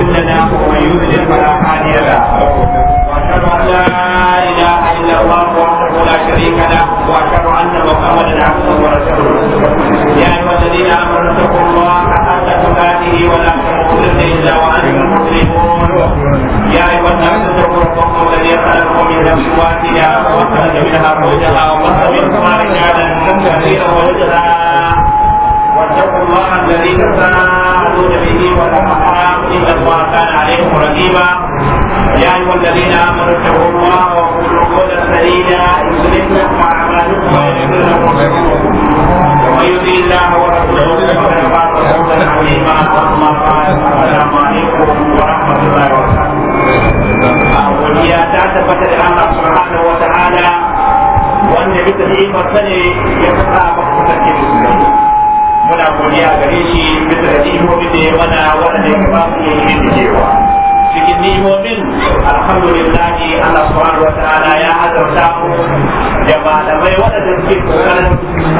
لنا ومن يضلل فلا هادي له واشهد ان لا اله الا الله وحده لا شريك له واشهد ان محمدا عبده ورسوله يا ايها الذين امنوا اتقوا الله حق تقاته ولا تموتن الا وانتم مسلمون يا ايها الناس اتقوا ربكم الذي خلقكم من نفس واحده وخلق منها زوجها وبث منهما رجالا كثيرا ونساء واتقوا الله الذي تساءلون به والارحام ان الله كان عليكم رقيبا يا ايها الذين امنوا اتقوا الله وقولوا قولا سديدا يصلح لكم اعمالكم ويغفر لكم ذنوبكم ومن يطع الله ورسوله فقد فاز فوزا عظيما اما بعد السلام عليكم ورحمه الله وبركاته godiya ta tabbata da Allah subhanahu wa ta'ala wanda bisa ni'imarsa ne ya saka maka kasance musulmi muna godiya gare shi bisa da ni'imomin da ya mana waɗanda ya ba mu yin yin cewa cikin ni'imomin alhamdulillah Allah subhanahu wa ta'ala ya azurta mu da malamai waɗanda suke kokarin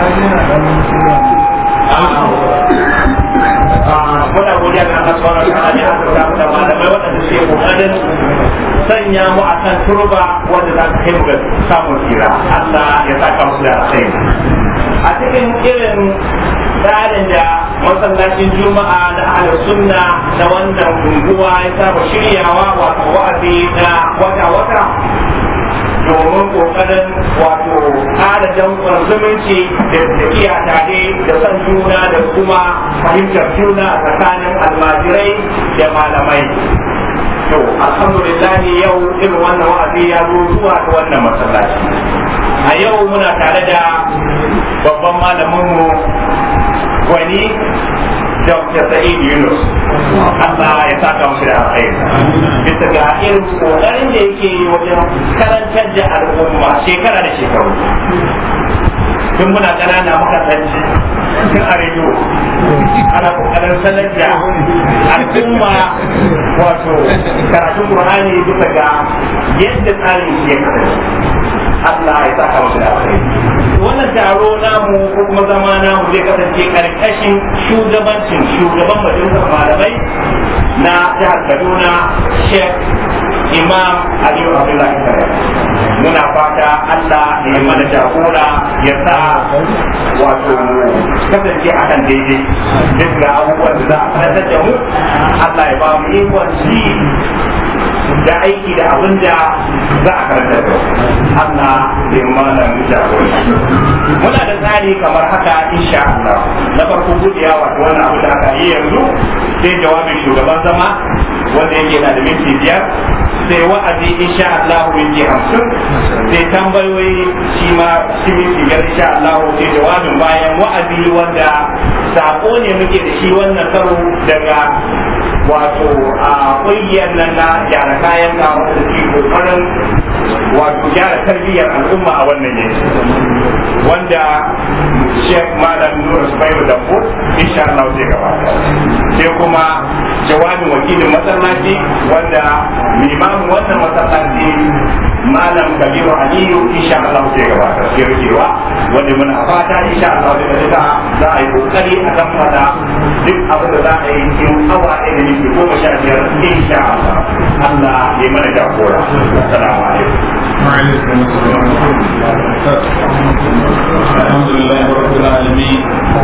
muna godiya ga Allah subhanahu wa ta'ala ya azurta mu da malamai waɗanda suke kokarin sanya mu a kan turba wanda za ta kai mu ga samun tsira Allah ya saka musu da alkhairi a cikin irin tsarin da masallacin juma'a na ahlus sunna na wannan unguwa ya saba shiryawa wato wa'azi na wata-wata domin kokarin wato kada dankon zumunci da tafiya tare da son juna da kuma fahimtar juna a tsakanin almajirai da malamai to alhamdulillah yau irin wannan wa'azi ya zo zuwa ga wannan masallaci a yau muna tare da babban malaminmu gwani Dr. Sa'id Yunus Allah ya saka musu da alkhairi bisa ga irin kokarin da yake yi wajen karantar da al'umma shekara da shekaru tun muna ƙanana muka sanci tun a rediyo ana kokarin sanar da al'umma wato karatun Qur'ani bisa ga yadda tsarin shi ya kasance Allah ya saka musu da alkhairi wannan taro namu ko kuma zama namu zai kasance karkashin shugabancin shugaban majalisar malamai na jihar Kaduna Sheikh Imam Aliyu Abdullahi Kare muna fata Allah ya mana jagora ya sa wato kasance a kan daidai duk ga abubuwan da za a fadar da mu Allah ya ba mu ikon ci da aiki da abin da za a karanta da Allah ya mana jagora muna da tsari kamar haka insha Allah na farko gudiya wato wannan abu da aka yi yanzu sai jawabin shugaban zama wanda yake na da minti biyar sai wa'azi insha Allah minti hamsin sai tambayoyi shi ma shi minti biyar insha Allah sai jawabin bayan wa'azi wanda sako ne muke da shi wannan karo daga wato a ƙungiyar nan na gyara kayan na wanda ke kokarin wato gyara tarbiyyar al'umma a wannan yanki wanda Sheikh Malam Nura Subairu Dambo insha Allah zai gabata sai kuma jawabin wakilin masallaci wanda limamin wannan masallaci Malam Kabiru Aliyu insha Allah zai gabata sai rikewa wanda muna fata insha Allah da duka za a yi kokari a kan fada duk abin da za a yi cikin awa ɗaya da minti goma sha biyar insha Allah Allah ya mana jagora assalamu alaikum وعليكم السلام الحمد لله رب العالمين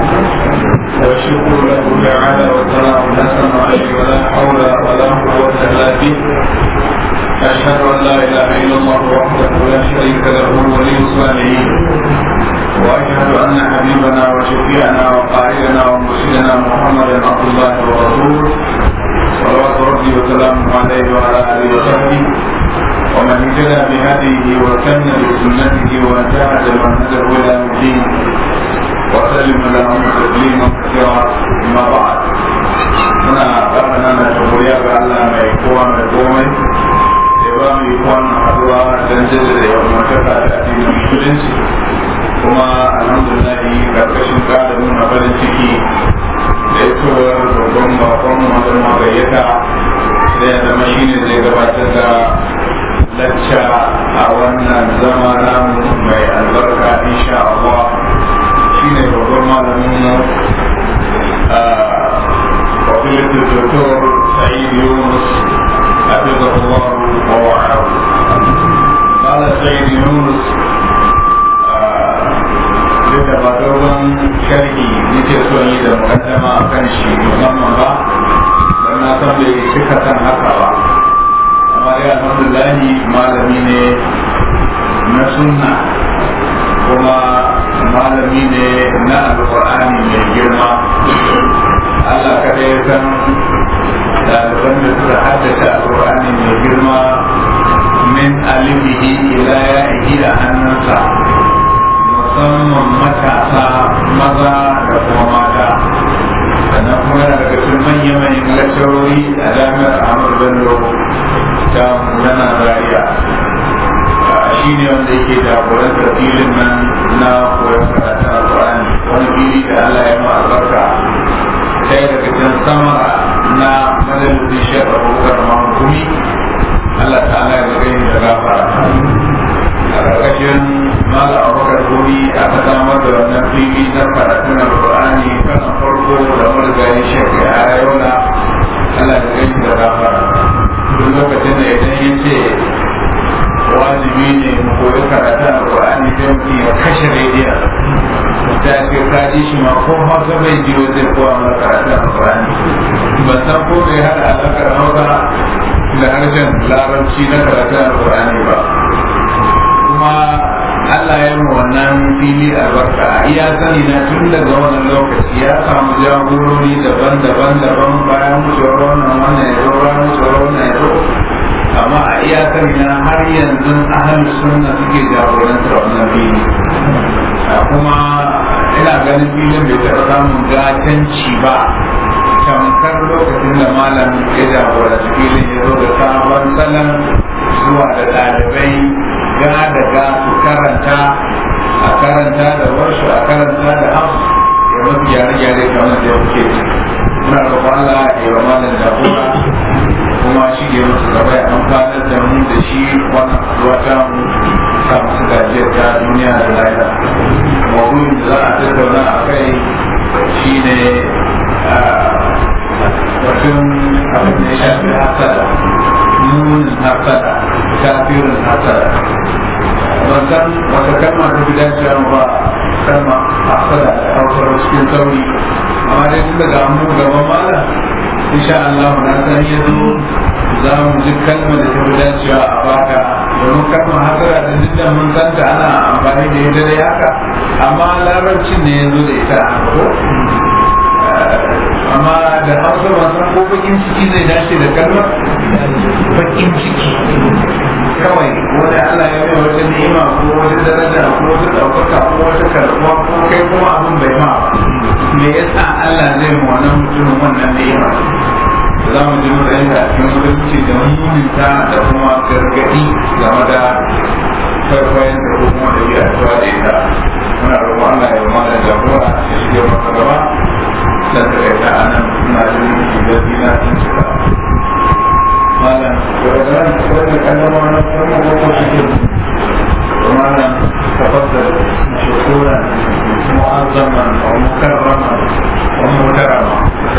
والشكر له تعالى والثناء الحسن عليه ولا حول ولا قوة إلا به أشهد أن لا إله إلا الله وحده لا شريك له ولي الصالحين وأشهد أن حبيبنا وشفيعنا وقائدنا ومرشدنا محمدا عبد الله ورسوله صلوات ربي وسلامه عليه وعلى آله وصحبه ومن اهتدى بهديه وسن بسنته وانتهج منهجه الى الدين وسلم لهم تسليما كثيرا اما بعد muna ƙarfana na shuguriya ga Allah mai kowa mai komai da ba mu yi kwanan haduwa don jaddada yawan mataka da addinin musulunci kuma alhamdulillah karkashin ƙara nuna farin ciki da isowar babban bakon masu magayyata da ya zama shine zai gabatar da lacca a wannan zama namu mai albarka insha Allah shine babban malamin mu wakilatul doktor Sa'id Yunus yi ilaya da hannunsa musamman matasa maza da kuma mata sannan kuma yana daga cikin manya-manyan lakcarori a jami'ar Ahmadu Bello ta Murana Zaria shi ne wanda yake jagorantar filin nan na koyon karatun alƙur'ani wani fili da Allah ya ma albarka ɗaya daga cikin samara na majalisun shekar abubakar mahukumi Allah ta'ala ya zagaye da gafara a ƙarƙashin mala abubakar gumi aka samar da wannan fili na karatun alƙur'ani kasan farko da marigayi shekar a yola Allah ya zagaye da gafara duk lokacin da idan ya ce wajibi ne mu koyi karatun alƙur'ani sai mutum ya kashe rediyon ta ce ka ji shi ma ko hausa bai ji zai kowa mana karatun alƙur'ani ban san ko bai haɗa alaƙar hausa da harshen larabci na karatun alƙur'ani ba kuma Allah ya yi wannan fili albarka iya sani na tun daga wannan lokaci ya samu jagorori daban-daban daban bayan wucewar wannan wannan ya zo bayan wucewar wannan ya zo amma a iya sani na har yanzu ahalin sunna suke jagorantar wannan fili kuma ina ganin filin bai taɓa samun gatanci ba tamkar lokacin da malam ya jagoranci filin ya zo da sabon salon zuwa da ɗalibai ga da ga su karanta a karanta da warshu a karanta da hafs ya masu gyare-gyare kamar da ya kuke muna roƙon Allah ya wa malam jagora kuma shi ke musu gaba ya amfanar da mu da shi wannan haɗuwa ta mu sa musu gajiyar ta duniya da lahira mawuyin da za a tattauna a kai shi ne batun abin da ya shafi hasada nunin hasada kafirin hasada ban san wata kalma ta fi dacewa ba kalma hasada da hausar cikin sauri amma dai tun daga mu gaban malam insha Allah na san ya zo za mu ji kalmar da ta fi dacewa a baka domin kalmar hasara da duk da mun san ta ana amfani da ita da haka amma larabcin ne ya zo da ita ko amma da hausa ba san ko bakin ciki zai dace da kalmar bakin ciki kawai wani Allah ya mai wata ni'ima ko wata daraja ko wata ɗaukaka ko wata karɓuwa ko kai kuma abin bai ma me yasa Allah zai mu wannan mutumin wannan ni'ima za mu ji matsayin da cikin mutunci da mutunta da kuma gargaɗi game da kwaikwayon da ko kuma da biya tuwa da ita muna roƙon Allah ya mana jagora ya shige masa gaba da ta kai ta anan suna jin da dina sun cika malam wadda wadda kallama na kuma ko shige malam tafaddal shukura mu'azzaman wa mukarraman wa mukarrama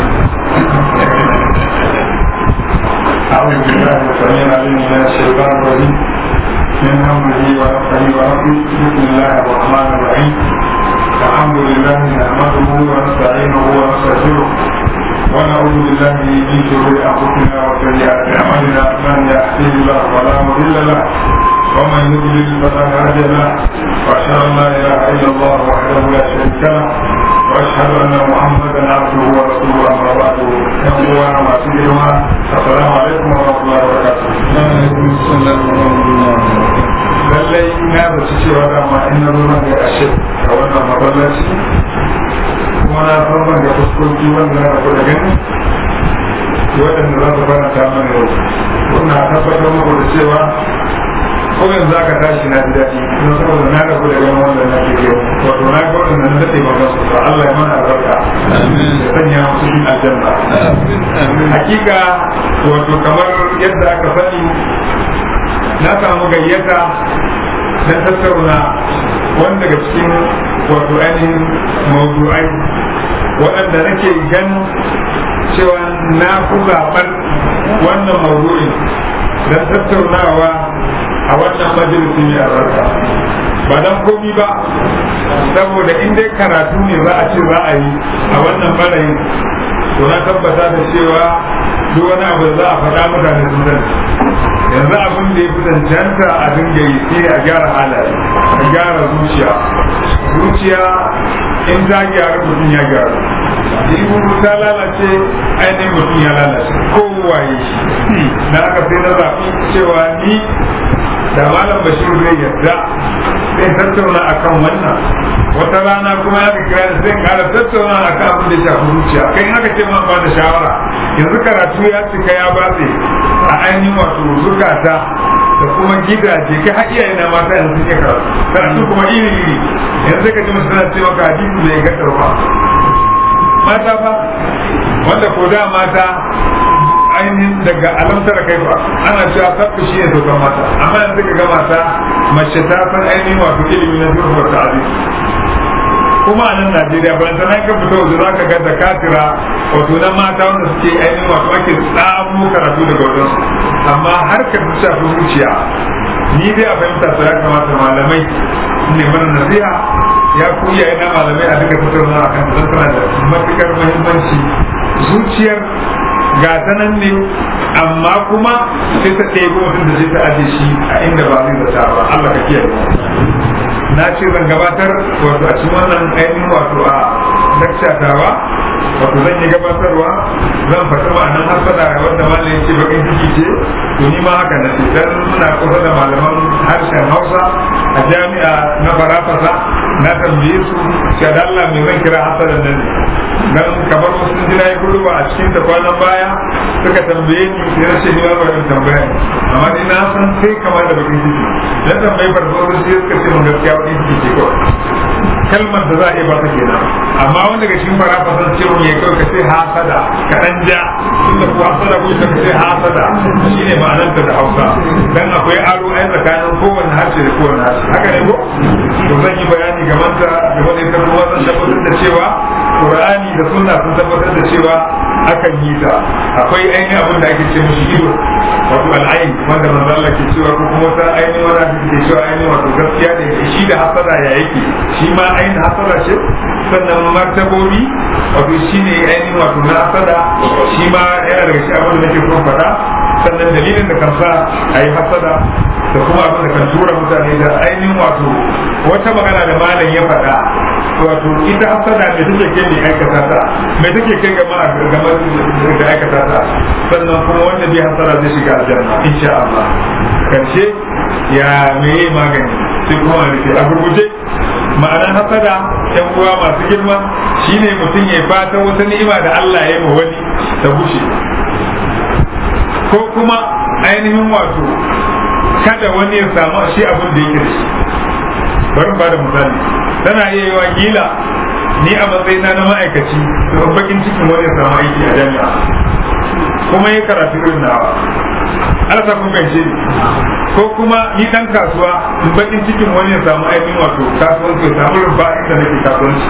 أعوذ بالله السميع العليم من الشيطان الرجيم من همه ونفخه ونفخه بسم الله الرحمن الرحيم الحمد لله نحمده ونستعينه ونستغفره ونعوذ بالله من شرور انفسنا وسيئات اعمالنا من يهده الله فلا مضل له ومن يضلل فلا هادي له واشهد ان لا اله الا الله وحده لا شريك له واشهد ان محمدا عبده ورسوله اما بعد يقول ما سيدنا السلام عليكم ورحمه الله وبركاته. وعليكم السلام ورحمه الله lallai na zaci cewa dama in na zo nan ga ashe a wannan maballaci kuma na san ban ga fuskoki wanda na rabu da gani waɗanda za su faranta mana yau wannan tabbatar muku da cewa ko yanzu aka tashi na ji daɗi don saboda na rabu da ganin wanda na ke yau wato na ga waɗanda na daɗe ba su ba Allah ya mana albarka ya sanya musu cikin aljanna hakika wato kamar yadda aka sani na samu gayyata don tattauna wani daga cikin wato ainihin mawdu'ai waɗanda nake ganin cewa na fi zaɓar wannan mawdu'in don tattaunawa a wannan majalisi mai albarka ba don komi ba saboda in dai karatu ne za a ce za a yi a wannan barayin to na tabbata da cewa duk wani abu da za a faɗa mutane sun sani yanzu abin da ya fi cancanta a dinga yi sai a gyara halaye a gyara zuciya zuciya in ta gyara mutum ya gyara in ta lalace ainihin mutum ya lalace kowaye shi na aka sai na zaɓi cewa ni da malam bashir zai yarda sai tattauna akan wannan wata rana kuma ya kira da zai kara tattauna akan abin da shafi zuciya kai aka ce man ba da shawara yanzu karatu ya cika ya batse a ainihin wato zukata da kuma gidaje kai har iyaye na mata yanzu suke karatu karatu kuma iri iri yanzu ka ji musu suna ce maka hadisi bai ga ba mata fa wanda ko da mata ainihin daga alamtar kai ba ana cewa sabbi shi ne saukan mata amma yanzu ka ga mata mace ta san ainihin wato ilimi na zurfa ta aziz kuma a nan Najeriya ban san ka fito waje za ka ga da katira wato na mata wanda suke ainihin wato ake tsamo karatu daga wajen amma har ka shafi zuciya ni dai a fahimta su ya kamata malamai ne mana nasiha ya ku iyaye na malamai a duka tattauna a kan don tana da matukar muhimmanci zuciyar ga ta nan ne amma kuma sai ta ɗaya mutum da zai ta aje shi a inda ba zai zata ba Allah ka kiyaye na ce zan gabatar wato a cikin wannan ainihin wato a dakshatawa wato zan yi gabatarwa zan faɗi ma'anan hasada wanda malam ya ce bakin ciki ce to ni ma haka na ce dan muna kusa da malaman harshen hausa a jami'a na farafasa na tambaye su cewa da Allah mai zan kira hasadan nan ne dan kamar wasu jira ya kudu ba a cikin ta kwanan baya suka tambaye ni sai na ce ni ma ba tambaya amma ni na san sai kamar da bakin ciki dan tambayi farko sai suka ce mun gaskiya bakin ciki ce kawai kalmar da za a iya ba ta kenan amma wanda daga cikin fara fasan ce mun ya kawai ka ce hasada ka dan ja tunda ko hasada ko ka ce hasada shine ma'anar ta da Hausa dan akwai aro ai tsakanin kowanne harshe da kowanne harshe haka ne ko to zan yi bayani game da game da ita kuma zan tabbatar da cewa Qur'ani da Sunna sun tabbatar da cewa akan yi ta akwai ainihin abin da ake ce mishi ido wato al'ain wanda manzo Allah ke cewa ko kuma wata ainihin wani abin da ke cewa ainihin wato gaskiya ne shi da hasada ya yake shi ma ainihin hasada ce sannan martabobi wato shi ne ainihin wato na hasada shi ma yana daga shi abin da nake son faɗa sannan dalilin da kan sa a yi hasada da kuma abin da kan tura mutane da ainihin wato wata magana da malam ya faɗa wato ita hasada me take kai ne aikata ta me take kai ga ma ga da aikata ta sannan kuma wanda bai hasara zai shiga aljanna insha Allah karshe ya meye magani sai kuma a rufe a gurguje ma'anar hasada yan uwa masu girma shine mutum ya fata wata ni'ima da Allah ya yi wa wani ta bushe ko kuma ainihin wato kada wani ya samu shi abin da yake da shi bari ba da misali tana iya yi wa gila ni a matsayina na ma'aikaci da bakin cikin wani ya samu aiki a jami'a kuma ya karatu irin nawa ana sa kun fahimce ni ko kuma ni dan kasuwa in bakin cikin wani ya samu ainihin wato kasuwanci ya samu rumfa inda nake kasuwanci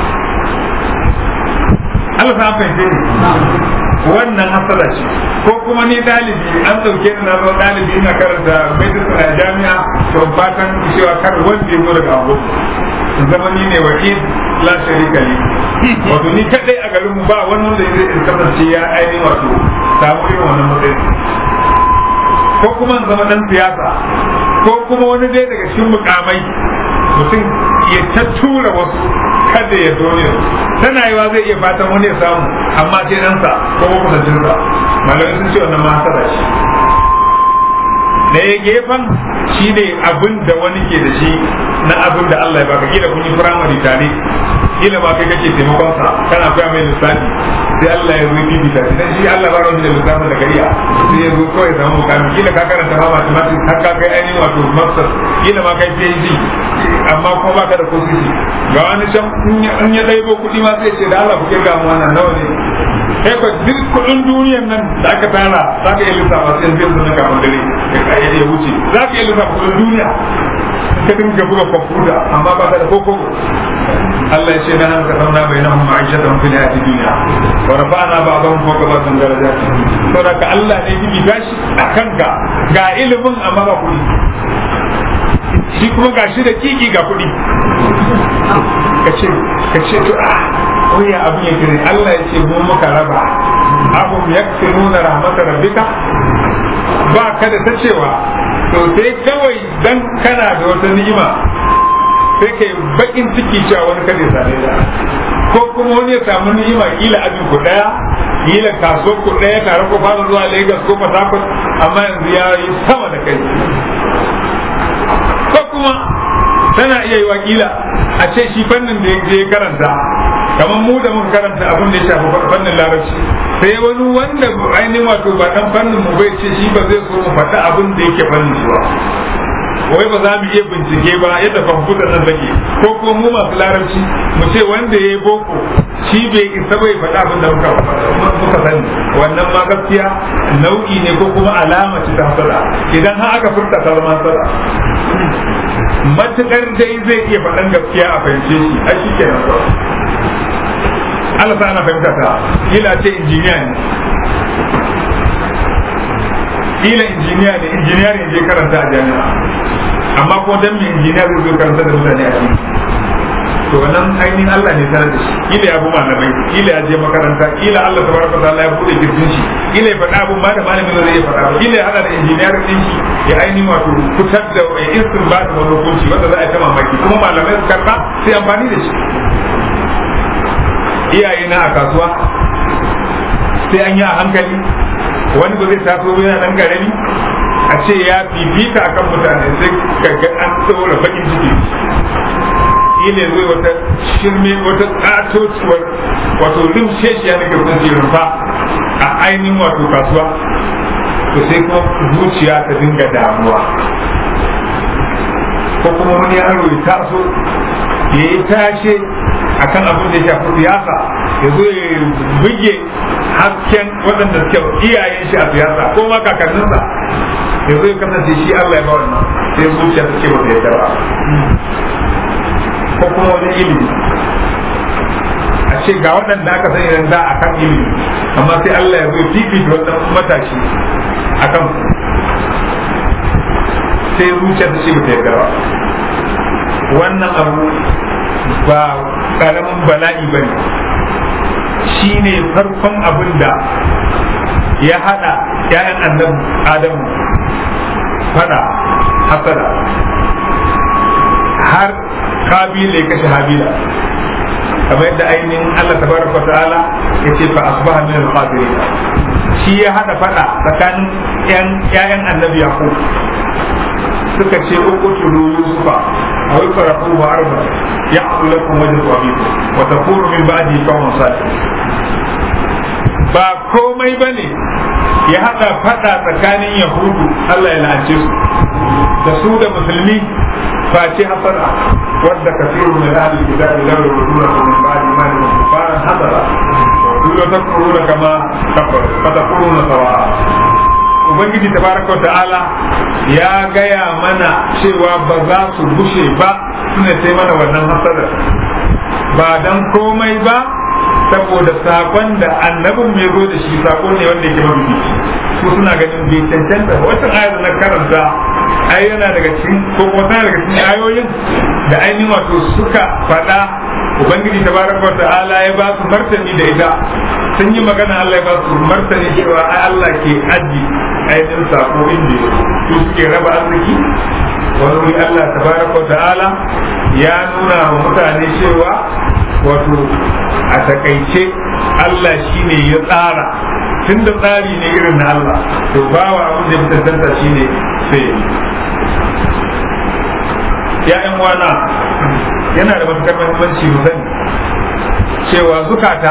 Allah sa fahimce ni wannan hasala ce ko kuma ni dalibi an dauke ni na zo dalibi ina karanta medicine a jami'a to fatan cewa kar wanda ya zo daga abu zama ni ne wakil la sharika li wato ni kadai a garin mu ba wani wanda zai kasance ya ainihin wato samu irin wannan matsayi ko kuma zama dan siyasa ko kuma wani dai daga cikin mukamai mutum ya ta tura wasu kada ya zo ne tana yiwa zai iya fatan wani ya samu amma sai ɗansa ko makusancinsa malamai sun ce wannan ma hasada shi ɗaya gefen shi ne abin da wani ke da shi na abin da Allah ya baka kila kun yi firamare tare kila ma kai kake taimakon sa kana koya mai lissafi sai Allah ya zo bibita shi dan shi Allah ba wani da lissafin da kariya sai ya zo kawai samu mukami kila ka karanta ma mathematics har ka kai ainihin wato masters kila ma kai PhD amma kuma baka da ko sisi ga wani can in ya ɗaibo kuɗi ma sai ce da Allah ku kirga mu wannan nawa ne kai ko duk kuɗin duniyan nan da aka tara za ka iya lissafa sai zai zo na kafin dare ka ya wuce za ka iya lissafa kuɗin duniya ka dinga buga kwamfuta amma ba ka da koko Allah ya ce na hanka zauna bai na huma aisha ta mafi hayati duniya wa rafa'ana ba ban fawqa ba san daraja saboda ka Allah ne gibi gashi a kanka ga ilimin amma ba kuɗi shi kuma ga shi da kiki ga kuɗi ka ce ka ce to a oya abin ya kire Allah ya ce mu muka raba abum yakfiruna rahmatar rabbika ba ka da ta cewa to sai kawai dan kana da wata ni'ima sai kai bakin ciki cewa wani kada ya same ta ko kuma wani ya samu ni'ima kila abin ku daya kila kaso ku daya tare ku fara zuwa Lagos ko Port Harcourt amma yanzu ya yi sama da kai kuma tana iya yi wakila a ce shi fannin da ya karanta kamar mu da muka karanta abin da ya shafi fannin larabci sai wani wanda ainihin wato ba dan fannin mu bai ce shi ba zai so mu faɗi abin da yake fannin shi ba wai ba za mu iya bincike ba yadda kwamfuta nan take ko ko mu masu larabci mu ce wanda ya yi boko shi bai isa bai faɗa abin da muka muka sani wannan ma gaskiya nau'i ne ko kuma alama ce ta hasada idan har aka furta ta zama hasada matukar dai zai iya faɗan gaskiya a fahimce shi a shi kenan kawai Allah sa ana fahimta ta kila ce injiniya ne kila injiniya ne injiniya ne je karanta a jami'a amma ko dan me injiniya zai zo karanta da mutane a ciki to wannan ainihin Allah ne tare da shi kila ya bi malamai kila ya je makaranta kila Allah tabaraka ta'ala ya bude kirjin shi kila ya faɗa abun ma da malamin zai iya faɗa kila ya hada da injiniyar din shi ya ainihin wato fitar da ya istinbat wani hukunci wanda za a ta mamaki kuma malamai su karba sai amfani da shi iyaye na a kasuwa sai an yi a hankali wani ba zai taso yana dan karami a ce ya fifita akan mutane sai kaga an tsora bakin ciki ile zai wata shirme wata ƙatociwar wato limsheshiya da ke kun rumfa a ainihin wato kasuwa to sai kuma zuciya ta dinga damuwa ko kuma wani yaro ya taso ya yi tashe akan abin da ya shafi siyasa ya zo ya buge hasken waɗanda suke iyayen shi a siyasa ko ma kakanninsa ya zo ya kasance shi Allah ya ba wannan sai zuciya ta ce ba ta yarda ba ko kuma wani ilimi a ce ga waɗanda aka sani nan da akan ilimi amma sai Allah ya zo fifita wannan matashi akan sai zuciya ta ce ba ta yarda ba wannan abu ba karamin bala'i ba ne shi ne farkon abin da ya haɗa ‘ya'yan annabi adamu fada hasada har kabila ya kashe habila kamar yadda ainihin Allah tabaraka ta'ala ya ce fa asbaha min al-khasirin shi ya hada fada tsakanin ‘ya'yan annabi yaqub suka ce uqtulu yusufa aw ikrahu wa arba ya'qul lakum wajhu abikum wa takunu min ba'di qawman salihin ba komai bane ya hada fada tsakanin yahudu Allah ya la'ance su da su da musulmi face hasada wadda kafiru min ahli kitabi la yurduna min ba'di ma hum kufaran hasada wa takfuruna kama kafaru fa takfuruna sawa'a ubangiji tabaraka wa ta'ala ya gaya mana cewa ba za su gushe ba suna sai mana wannan hasadar ba dan komai ba saboda sakon da annabin mai zo da shi sako ne wanda yake mabibici su suna ganin bai cancanta ba wata ayar da na karanta ai yana daga cikin ko kuma tana daga cikin ayoyin da ainihin wato suka faɗa ubangiji tabaraka wa ta'ala ya ba su martani da ita sun yi magana Allah ya ba su martani cewa ai Allah ke aji ainihin sako inda su suke raba arziki wani wuri Allah tabaraka wa ta'ala ya nuna wa mutane cewa wato a takaice Allah shi ne ya tsara tun da tsari ne irin na Allah to bawa abin da ya tantanta shi ne sai ya yan wana yana da matukar muhimmanci mu sani cewa zukata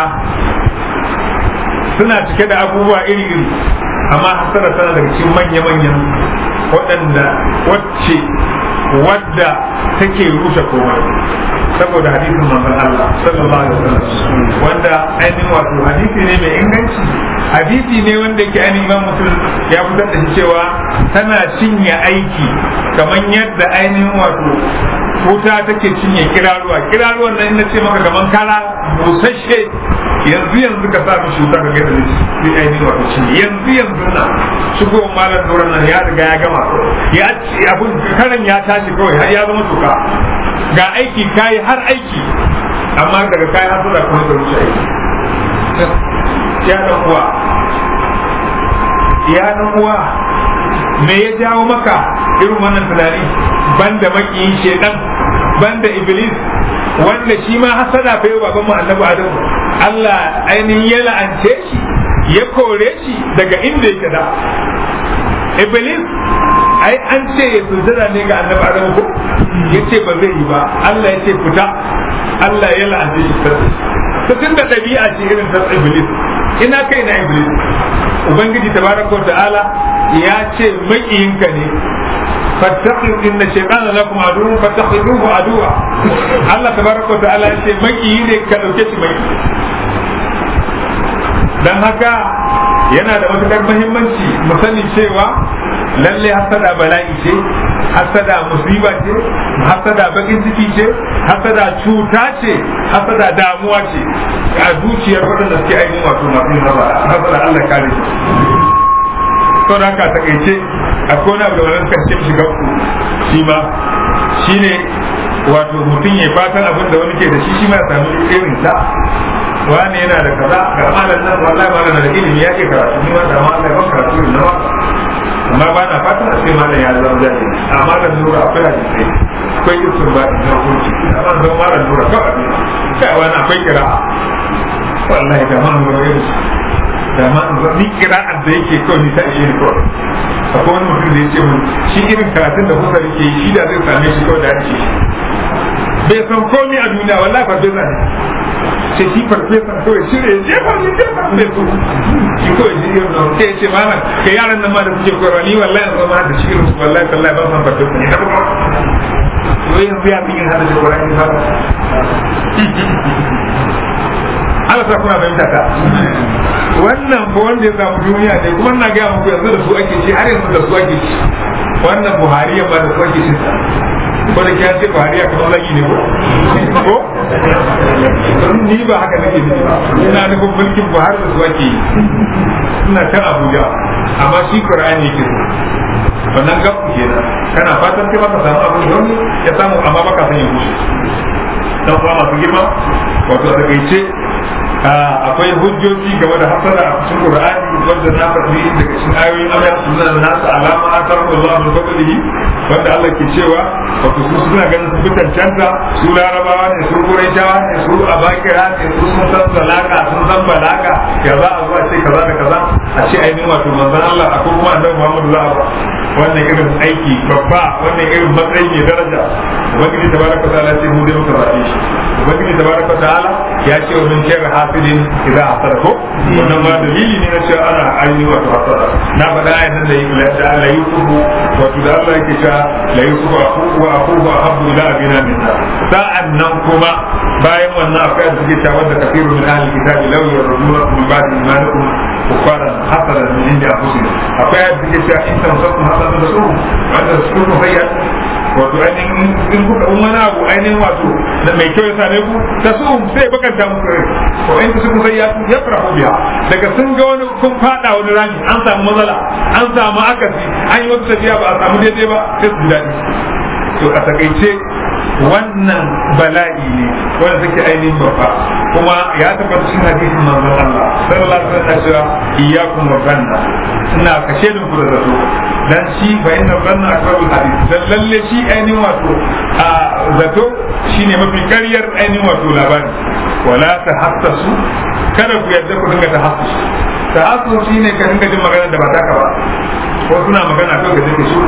suna cike da abubuwa iri-iri amma hasara tana daga cikin manya-manyan waɗanda wacce wadda take rushe komai saboda hadisin manzon Allah sallallahu alaihi wasallam wanda ainihin wato hadisi ne mai inganci hadisi ne wanda yake ainihin imam mutum ya fitar da shi cewa tana cinye aiki kamar yadda ainihin wato wuta take cinye kiraruwa kiraruwan nan ina ce maka kaman kara busasshe yanzu yanzu ka sa mishi wuta ka gaida shi ainihin wato cinye yanzu yanzu na shigowar malar doron nan ya riga ya gama ya abun karan ya tashi kawai har ya zama tuka ga aiki kayi har aiki amma daga kayi har da kuma da wuce aiki ya dan uwa ya dan uwa me ya jawo maka irin wannan tunani banda makiyin shedan banda iblis wanda shi ma hasada fa yau baban mu annabi adam Allah ainihin ya la'ance shi ya kore shi daga inda yake da iblis ai an ce ya sujada ne ga annabi adam ko yace ba zai yi ba Allah ya ce fita Allah ya la'anci shi ta tunda ɗabi'a ce irin ta iblis ina kai na iblis ubangiji tabaraka ta'ala ya ce makiyinka ne fattakhidhu inna shaytana lakum aduwwun fattakhiduhu aduwa Allah tabaraka ta'ala ya ce makiyi ne ka dauke shi mai dan haka yana da matukar muhimmanci mu sani cewa lalle hasada bala'i ce hasada musiba ce hasada bakin ciki ce hasada cuta ce hasada damuwa ce a zuciyar waɗanda suke ainihin wato masu yin hasada Allah kare shi sau da haka takaice akwai wani abu da wani karshe shiga ku shi ma shine wato mutum ya fatan abin da wani ke da shi shi ma ya samu irin sa wani yana da kaza ga malam nan wallahi malam da ilimi ya ke karatu ni ma da malam ban karatu irin na waka amma ba na fatan a ce malam ya zama jahili amma da nura akwai hadisai akwai isin ba na hukunci amma zama malam nura kawai ne kai wani akwai kira'a wallahi da man nura irin da ma ni kira'ar da yake kawai ni ta ishe ni kawai akwai wani mutum da ya ce mun shi irin karatun da kusa yake yi shi da zai same shi kawai da ake shi bai san komi a duniya wallahi farfesa ne ce shi farfesa kawai shi ne je ba ni je ba ne su shi kawai shi irin nan sai ce malam ka yaran nan ma da suke koyarwa ni wallahi yanzu ma da shi irin su wallahi wallahi ba san farfesa ne da kuma to yanzu ya fi yin hada da Qur'ani ba Allah sa kuna fahimta ta wannan fa wanda ya samu duniya ne kuma na gaya muku yanzu da su ake ci har yanzu da su ake ci wannan buhari ba da su ake ci ko da kyan ce buhari kamar zagi ne ko ko ni ba haka nake nufi ba ina nufin mulkin buhari da su ake yi suna can abuja amma shi qur'ani yake so wannan gabu kenan kana fatan kai maka samu abin da wani ya samu amma baka san ya bushe dan kuma masu girma wato a takaice akwai hujjoji game da hasara a cikin Qur'ani wanda na faɗi daga cikin ayoyin Allah suna da nasu alama a tarar Allah da fadlihi wanda Allah ke cewa wato su suna ganin su fitan canza su larabawa ne su quraishawa ne su abakira ne su sun san salaka sun san balaka ya za a zuwa ce kaza da kaza a ce ainihin wato manzon Allah akwai kuma annabi Muhammadu za a ba wannan irin aiki babba wannan irin matsayi mai daraja ubangiji tabaraka ta'ala ce mu dai muka zabe shi ubangiji tabaraka ta'ala ya ce wa min sharri hasidin idza hasada ko wannan ma dalili ne na cewa ana ainihi wato hasada na faɗa ayan nan da da la yusufu wato da Allah yake cewa la yusufu akuhu wa akuhu ahabbu ila abina minna sa'an nan kuma bayan wannan akwai da suke cewa da kafiru min ahli kitabi law yarjunakum min ba'di imanikum kufaran hasadan min indi anfusihim akwai da suke cewa in tamsakum hasadan da su wanda su ku hayya wato ainihin in kuka in wani abu ainihin wato da mai kyau ya same ku ta su sai bakanta muku rai ko in ta su sai ya ya farahu biya daga sun ga wani kun fada wani rami an samu matsala an samu akasi an yi wata tafiya ba a samu daidai ba sai su ji daɗi to a takaice wannan bala'i ne wanda take ainihin babba kuma ya tabbata cikin hadisin manzon Allah sallallahu alaihi wasallam cewa iyyakum wa zanna ina kashe da ku da zato dan shi fa inna zanna akrabul hadith dan lalle shi ainihin wato a zato shine mafi karyar ainihin wato labari wala tahassasu kada ku yadda ku dinga tahassus tahassus shine ka dinga jin magana da ba taka ba ko suna magana kawai da take shi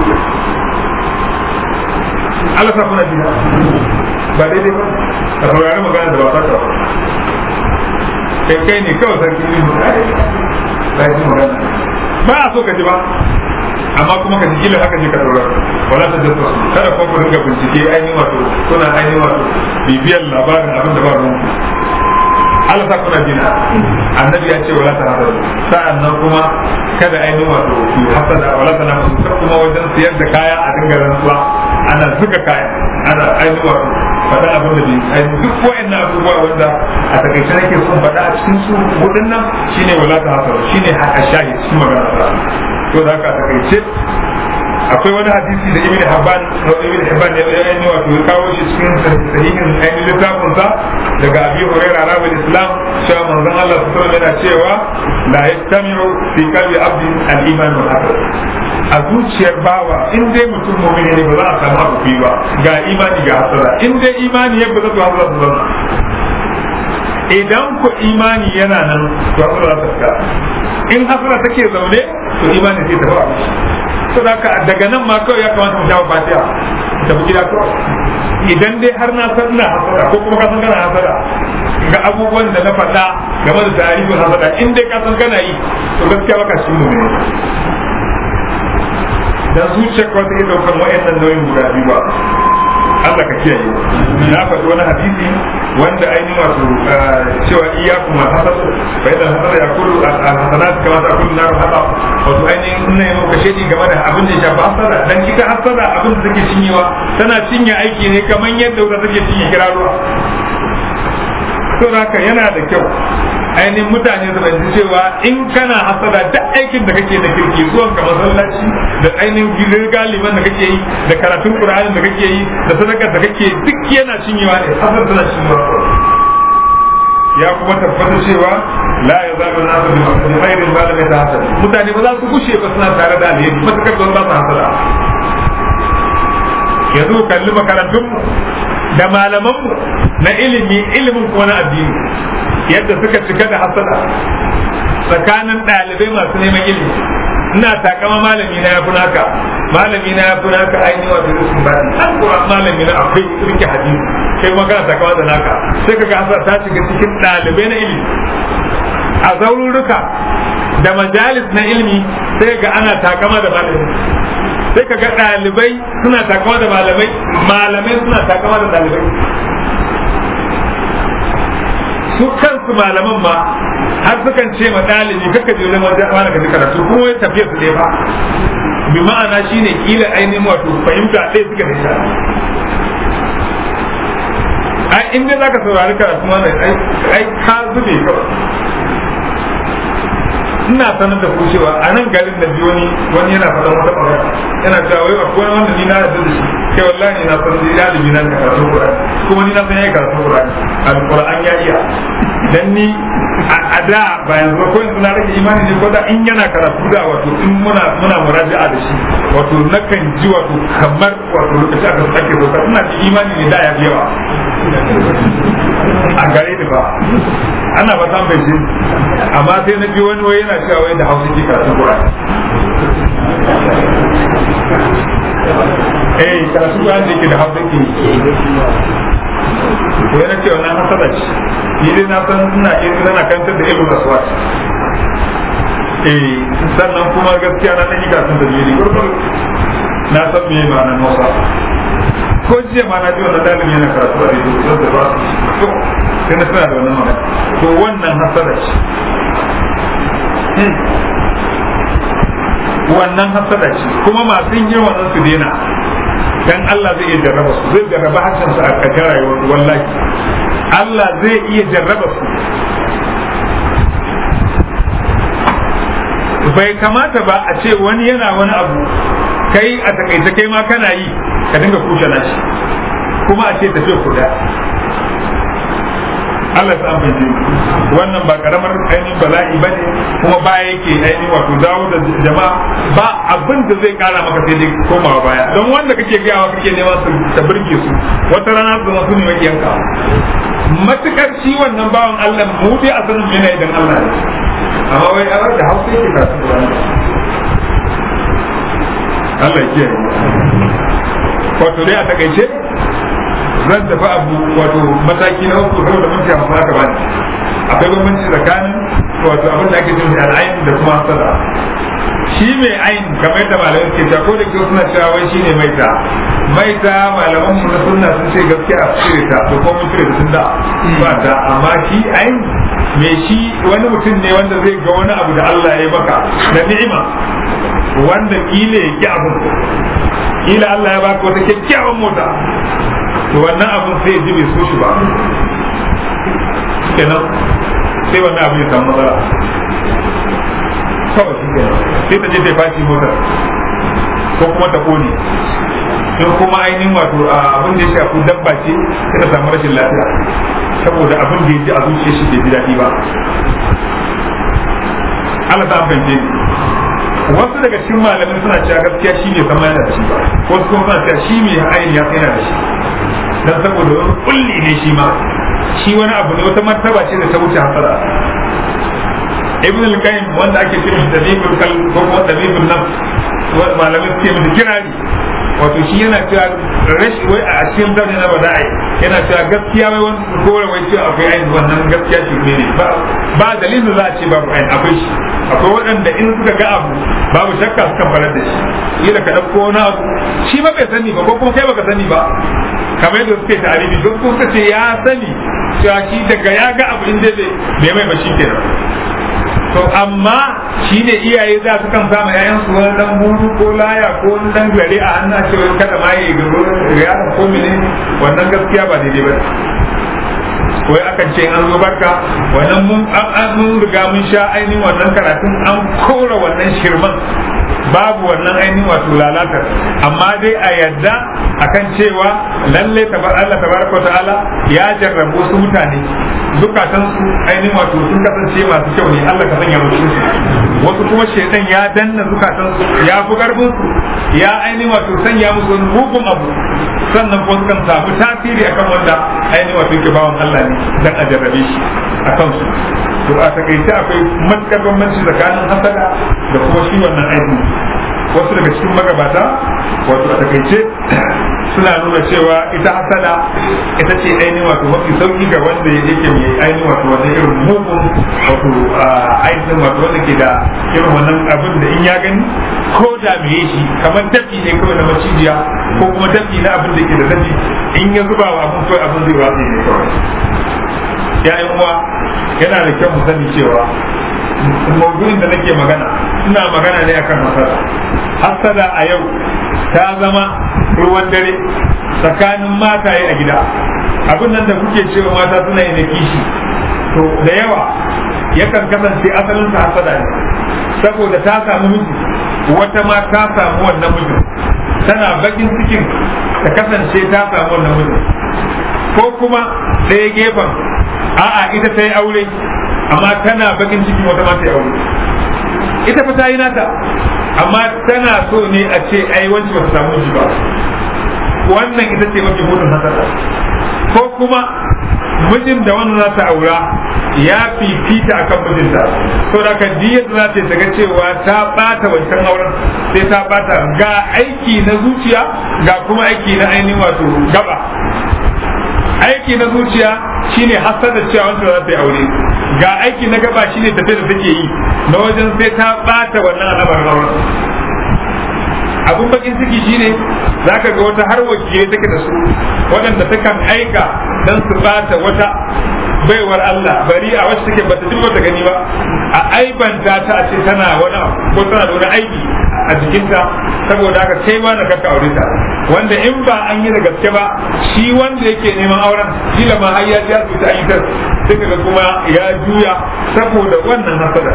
Allah sa kuna jina ba daidai ba ka saurari magana da ba taka ba kai kai ne kawai sarki ne mu ba ji magana ba a so ka ji ba amma kuma ka ji kila haka je ka saurara wala ta jasa su kada kuma ku dinga bincike ainihin wato kuna ainihin wato bibiyar labarin abin da ba ruwan Allah sa kuna jina annabi ya ce wala ta hasada sa'an nan kuma kada ainihin wato ku hasada wala ta nasu kuma wajen siyar da kaya a dinga rantsuwa ana zuga kaya ana ainihin wato faɗa abin da bai duk wa'annan abubuwa wanda a takaice nake son faɗa a cikin su hudun nan shine wala ta hasada shine haka shahi cikin magana ta to da haka a takaice akwai wani hadisi da ibn Habban ibn Habban ya yi wato ya kawo shi cikin sahihin ainihin littafin sa daga Abi Hurairah rawal Islam cewa manzon Allah sallallahu alaihi yana cewa la yastami'u fi qalbi abdin al-iman wal aql a zuciyar bawa in dai mutum mu'mini ne ba za a samu abu biyu ba ga imani ga hasara in dai imani ya ba za su hasara su zama idan ku imani yana nan to hasara ta fita in hasara take zaune to imani sai ta ba to daga nan ma kawai ya kamata mu jawo fatiha da mu gida kawai idan dai har na san ina hasada ko kuma ka san kana hasada ga abubuwan da na faɗa game da tarihin hasada in dai ka san kana yi to gaskiya baka shi mu ne dan zuciyar kawai ta iya ɗaukar wa'annan nauyin guda biyu ba Allah ka kiyaye na faɗi wani hadisi wanda ainihin wato cewa iyakum ma hasad fa idan hasad ya kullu al hasanat kama ta kullu nar hada wato ainihin ina yi maka shedi game da abin da ya shafi hasada dan ita hasada abin da take cinyewa tana cinye aiki ne kamar yadda wuta take cinye kiraruwa to haka yana da kyau ainihin mutane su fahimci cewa in kana hasada duk aikin da kake da kirki zuwan ka masallaci da ainihin gidan galiban da kake yi da karatun qur'ani da kake yi da sadakar da kake duk yana cinyewa ne hasad tana cinyewa ya kuma tabbata cewa la ya zaɓa na su bi khairin ba da mai ta hasada mutane ba za su gushe ba suna tare da alheri matakar don ba su hasada yanzu kalli makarantunmu da malamanmu na ilimi ilimin kuma na addini yadda suka cika da hasada tsakanin ɗalibai masu neman ilimi ina takama malami na ya fi naka malami na ya fi naka ainihin wato rufin ba an kuwa malami na akwai rike hadisi kai kuma kana takama da naka sai ka ga hasada ta shiga cikin ɗalibai na ilimi a zaururruka da majalis na ilimi sai ga ana takama da malami sai ka ga ɗalibai suna takama da malamai malamai suna takama da ɗalibai su kansu malaman ma har sukan ce ma ɗalibi kaka je wajen wajen wani ka ji karatu kuma wai tafiya su ɗaya ba bi ma'ana shine kila ainihin wato fahimta ɗaya suka da ita ai in dai zaka saurari karatu wannan ai ka zube kawai ina sanar da ku cewa a nan garin da biyu wani wani yana faɗan wata ɓangare yana cewa wai akwai wanda ni na yarda da shi kai wallahi na san da ɗalibi na karatu Qur'ani kuma ni na san yayi karatu Qur'ani al-Qur'an ya iya dan ni a da ba yanzu ko yanzu na rage imani ne ko da in yana karatu da wato in muna muna muraja'a da shi wato nakan ji wato kamar wato lokaci aka sake roka ina ji imani ne da ya fi yawa a gare ni ba ana ba san bai amma sai na bi wani wai yana cewa wai da hausa ke karatu Qur'ani eh karatu Qur'ani da ke da hausa ke to yana cewa na hasada ce ni dai na san ina irin na kantar da ilmu aswat eh sannan kuma gaskiya na dan yi karatun da jiri gurgur na san me ma'anar Hausa ko jiya ma na ji wannan dalibin yana karatu a rediyo don da ba su sai na suna da wannan magana to wannan hasada ce wannan hasada ce kuma masu yin wannan su daina dan Allah zai iya jarraba su zai jarraba harshen su a ƙarshen rayuwar wallahi Allah zai iya jarraba su bai kamata ba a ce wani yana wani abu kai a takaice kai ma kana yi ka dinga kushe nashi kuma a ce tafiya kuda Allah ya san bai wannan ba karamar ainihin bala'i ba ne kuma baya yake ainihin wato dawo da jama'a ba abin da zai kara maka sai dai komawa baya don wanda kake gayawa kake nema su ta burge su wata rana su zama su ne makiyanka matukar shi wannan bawan Allah mu dai a sanin yana idan Allah ne amma wai Allah da hausa yake kasu Allah ya kiyaye wato dai a takaice zan tafi abu wato mataki na uku saboda mun tafi haka bane akwai bambanci tsakanin wato abin da ake cewa al'ain da kuma hasada shi mai ain kamar yadda malamai suke cewa ko da ke suna cewa wai shine maita maita malaman mu na sunna sun ce gaskiya a cire ta to ko mun cire ta tun da ba ta amma shi ain mai shi wani mutum ne wanda zai ga wani abu da Allah ya yi maka da ni'ima wanda kila ya ki abin kila Allah ya baka wata kyakkyawan mota to wannan abin sai ya ji bai so shi ba kenan sai wannan abin ya samu matsala kawai shi kenan sai ta je ta fashi motar ko kuma ta kone in kuma ainihin wato abin da ya shafi dabba ce sai ta samu rashin lafiya saboda abin da ya ji a zuciya shi bai ji daɗi ba Allah ta fahimce ni wasu daga cikin malamai suna cewa gaskiya shi ne sama yana da shi ba wasu kuma suna cewa shi mai ayin ya yana da shi dan saboda wani kulli ne shi ma shi wani abu ne wata martaba ce da ta wuce hasara ibn al-qayyim wanda ake cewa tabibul kal ko kuma tabibul nafs malamai suke musu kirari wato shi yana cewa rashi wai a cikin zaune na bada'i yana cewa gaskiya wai wani kore wai cewa akwai ainihin wannan gaskiya shi ne ba dalilin za a ce babu ainihin akwai shi akwai waɗanda in suka ga abu babu shakka suka farar da shi kila ka ɗauko wani abu shi ba bai sani ba ko kuma kai baka sani ba kamar yadda suke ta'arifi don suka ce ya sani cewa shi daga ya ga abu inda bai mai ba shi kenan to amma shi ne iyaye za su kan samu ƴaƴan su wani dan buru ko laya ko wani dan gare a hannun cewa kada ma yi garo yaron ko mene wannan gaskiya ba daidai ba wai akan ce an zo barka wannan mun mun riga mun sha ainihin wannan karatun an kora wannan shirman babu wannan ainihin wato lalatar amma dai a yadda akan cewa lalle tabar Allah tabaraka ta'ala ya jarrabu su mutane zukatan su ainihin wato sun kasance masu kyau ne Allah ka sanya musu wasu kuma shedan ya danna zukatan su ya fi karfin su ya ainihin wato sanya musu wani mugun abu sannan kuma sukan samu tasiri akan wanda ainihin wato yake bawan Allah ne dan a jarrabe shi a kansu to a takaice akwai matukar bambanci tsakanin hasada da kuma shi wannan aiki wasu daga cikin magabata wato a takaice suna nuna cewa ita hasada ita ce ainihin wato mafi sauki ga wanda yake mai ainihin wato wannan irin mugun wato ainihin wato wanda ke da irin wannan abin da in ya gani ko da me yi shi kamar dafi ne kawai na macijiya ko kuma dafi na abin da ke da dafi in ya zuba wa abin kawai abin zai watsa ne kawai ya'yan uwa yana da kyau mu sani cewa maudu'in da nake magana ina magana ne akan hasada hasada a yau ta zama ruwan dare tsakanin mataye a gida abin nan da kuke cewa mata suna yi na kishi to da yawa yakan kasance asalin ta hasada ne saboda ta samu miji wata ma ta samu wannan mijin tana bakin cikin ta kasance ta samu wannan mijin ko kuma ɗaya gefen a'a ita ta yi aure amma tana bakin ciki wata ma ta yi aure ita fa ta yi nata amma tana so ne a ce ai wanci ba ta samu ji ba wannan ita ce mafi mutum hasada ko kuma mijin da wannan za ta aura ya fifita akan mijinta so da kan diyar za ta ga cewa ta bata wancan auren sai ta bata ga aiki na zuciya ga kuma aiki na ainihin wato gaba aiki na zuciya shine hasada cewa wanda za ta yi aure ga aiki na gaba shine tafiya da take yi na wajen sai ta bata wannan al'amarin auren abun bakin ciki shine zaka ga wata har wakilai take da su waɗanda takan aika dan su bata wata baiwar Allah bari a wacce take bata duk bata gani ba a aibanta ta a ce tana wani ko tana da wani aibi a jikinta saboda haka kai ma na kaka aure ta wanda in ba an yi da gaske ba shi wanda yake neman auren kila ma har ya ji asibiti an yi ta sai kaga kuma ya juya saboda wannan hasada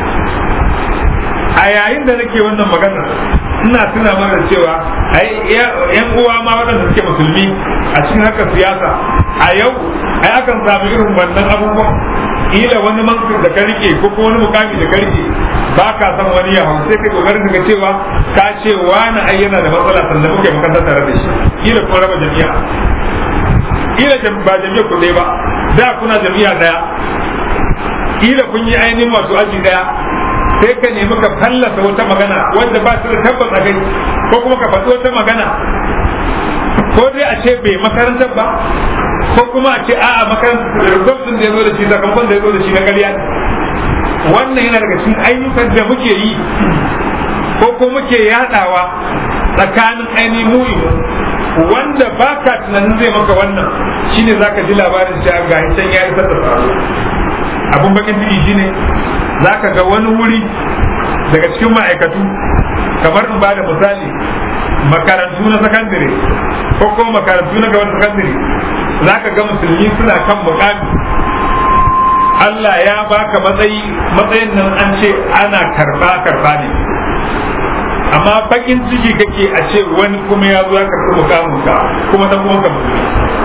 a yayin da nake wannan magana ina tuna mana cewa ai yan uwa ma waɗanda suke musulmi a cikin haka siyasa a yau ai akan samu irin wannan abubuwan ila wani mansur da ka rike ko kuma wani mukami da ka rike ba ka san wani ya hau sai kai kokarin ka cewa ka ce wani ai yana da matsala sannan muke makaranta tare da shi ila kuma raba jami'a ila ba jami'a ku ba da kuna jami'a daya ila kun yi ainihin masu aji daya sai ka nemi ka fallasa wata magana wanda ba su da tabbas a gani ko kuma ka faɗi wata magana ko dai a ce bai makarantar ba ko kuma a ce a'a makarantar da rubutun da ya zo da shi sakamakon da ya zo da shi na ƙarya wannan yana daga cikin ayyukan da muke yi ko ko muke yadawa tsakanin ainihin mu'i wanda ba ka tunanin zai maka wannan shine zaka ji labarin cewa ga can ya isar da tsaro abun bakin ciki shine zaka ga wani wuri daga cikin ma'aikatu kamar in ba da misali makarantu na sakandare ko kuma makarantu na gaban sakandare zaka ga musulmi suna kan mukami Allah ya baka matsayi matsayin nan an ce ana karba karba ne amma bakin ciki kake a ce wani kuma ya zo ya karɓi mukamin ka kuma dan kuma ka musulmi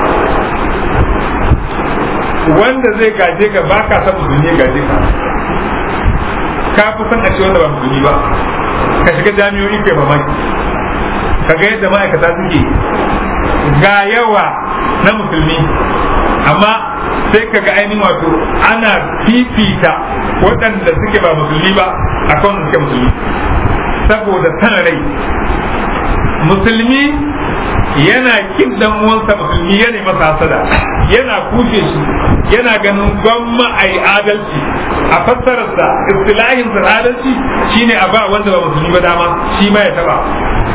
wanda zai gaje ka ba ka san musulmi ya gaje ka ka fi san a ce wanda ba musulmi ba ka shiga jami'o'i kai mamaki ka ga yadda ma'aikata suke ga yawa na musulmi amma sai ka ga ainihin wato ana fifita waɗanda suke ba musulmi ba a kan suke musulmi saboda san rai musulmi yana kin dan uwansa musulmi yana masa hasada yana kushe shi yana ganin gwamma a yi adalci a fassararsa istilahin sa adalci shine a ba wanda ba musulmi ba dama shi ma ya taba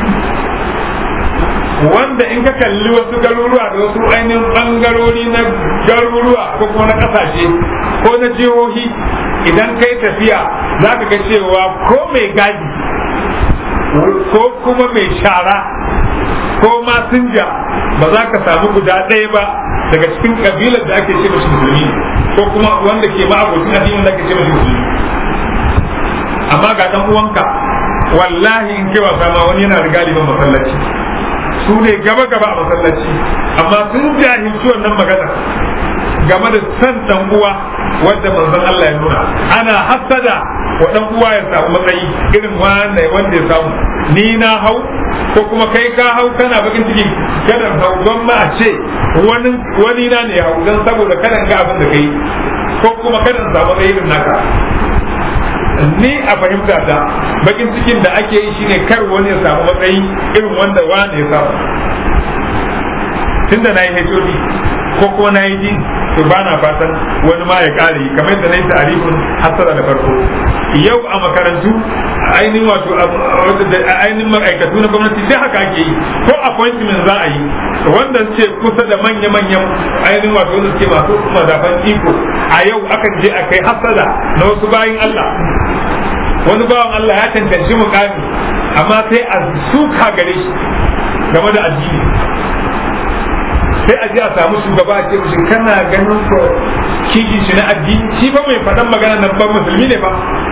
wanda in ka kalli wasu garuruwa da wasu ainihin bangarori na garuruwa ko kuma na kasashe ko na jihohi idan kai tafiya za ka ga cewa ko mai gadi ko kuma mai shara ko masinja ba za ka samu guda ɗaya ba daga cikin kabilar da ake ce mashi musulmi ko kuma wanda ke ma'abocin addinin da ake ce mashi musulmi amma ga dan uwanka wallahi in kai wasa ma wani yana da galibin masallaci su ne gaba gaba a masallaci amma sun jahilci wannan magana game da san dan uwa wanda manzon Allah ya nuna ana hasada wa dan uwa ya samu matsayi irin wanda wanda ya samu ni na hau ko kuma kai ka hau kana bakin ciki kada hau don ma a ce wani wani na ne hau dan saboda kada ga abin da kai ko kuma kada samu matsayi irin naka ni a fahimta ta bakin cikin da ake yi shine kar wani ya samu matsayi irin wanda wani ya samu tunda na yi HOD ko kuma na yi ji to ba na fatan wani ma ya kare kamar yadda na yi tarifin hasara da farko yau a makarantu ainihin wato ainihin ma'aikatu na gwamnati sai haka ake yi ko appointment za a yi wanda ce kusa da manya-manyan ainihin wato wanda suke masu madafan iko a yau akan je a kai hasada na wasu bayin Allah wani bawan Allah ya cancanci mukami amma sai a suka gare shi game da addini sai a je a samu shugaba a ce mishi kana ganin ko kiki shi na addini shi ba mai faɗan magana nan ban musulmi ne ba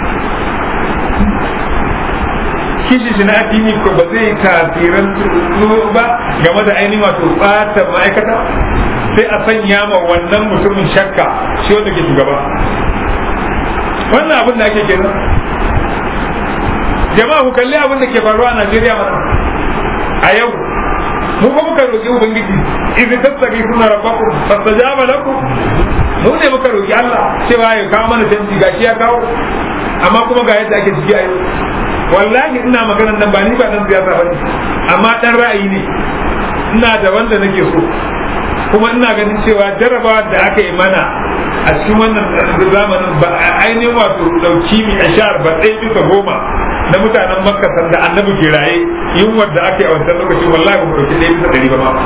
kishi shi na addini ko ba zai tasirin ba game da ainihin wato ɓata ma'aikata sai a sanya ma wannan mutumin shakka shi wanda ke shugaba wannan abin da ake kenan jama'a ku kalli abin da ke faruwa a Najeriya mana a yau mu ba muka roƙi ubangiji idza tattaqi sunna rabbakum fastajaba lakum mu ne muka roƙi Allah cewa ya kawo mana canji gashi ya kawo amma kuma ga yadda ake ciki a yau wallahi ina maganar nan ba ni ba dan siyasa bane amma dan ra'ayi ne ina da wanda nake so kuma ina ganin cewa jarabawa da aka yi mana a cikin wannan zamanin ba ainihin wato dauki mi ashar ba ɗaya bisa goma na mutanen makka sanda annabi ke raye yunwar da ake a wancan lokacin wallahi ba mu dauki ɗaya bisa ɗari ba ma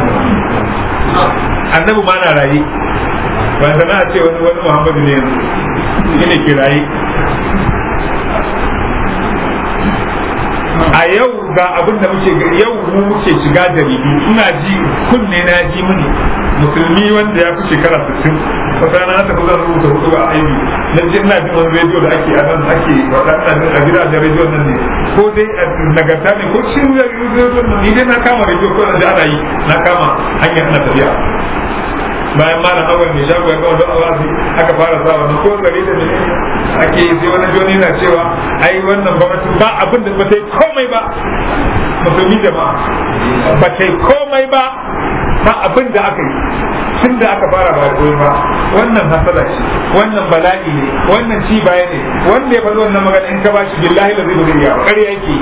annabi ma na raye ba sana a ce wani wani muhammadu ne yanzu shi ne ke raye a yau ga abin da muke yau mu muke shiga jaridu ina ji kunne na ji mini musulmi wanda ya fi shekara 60 wata na tafi zan rubuta hudu a aiki na ji ina jin wani rediyo da ake a nan ake faɗa a gidajen rediyo nan ne ko dai nagarta ne ko shi rediyo nan ni dai na kama rediyo ko da ana yi na kama hanyar ana tafiya bayan malam awal mai shago ya kawo don awazi aka fara sa wannan ko gari da ne ake yi sai wani joni na cewa ai wannan gwamnati ba abin da ba ta yi komai ba musulmi jama'a ba ta yi komai ba ba abin da aka yi tun da aka fara ba koyi ba wannan hasala ce wannan bala'i ne wannan ci baya ne wanda ya faɗi wannan magana in ka ba shi billahi da zai bari ya ƙarya yake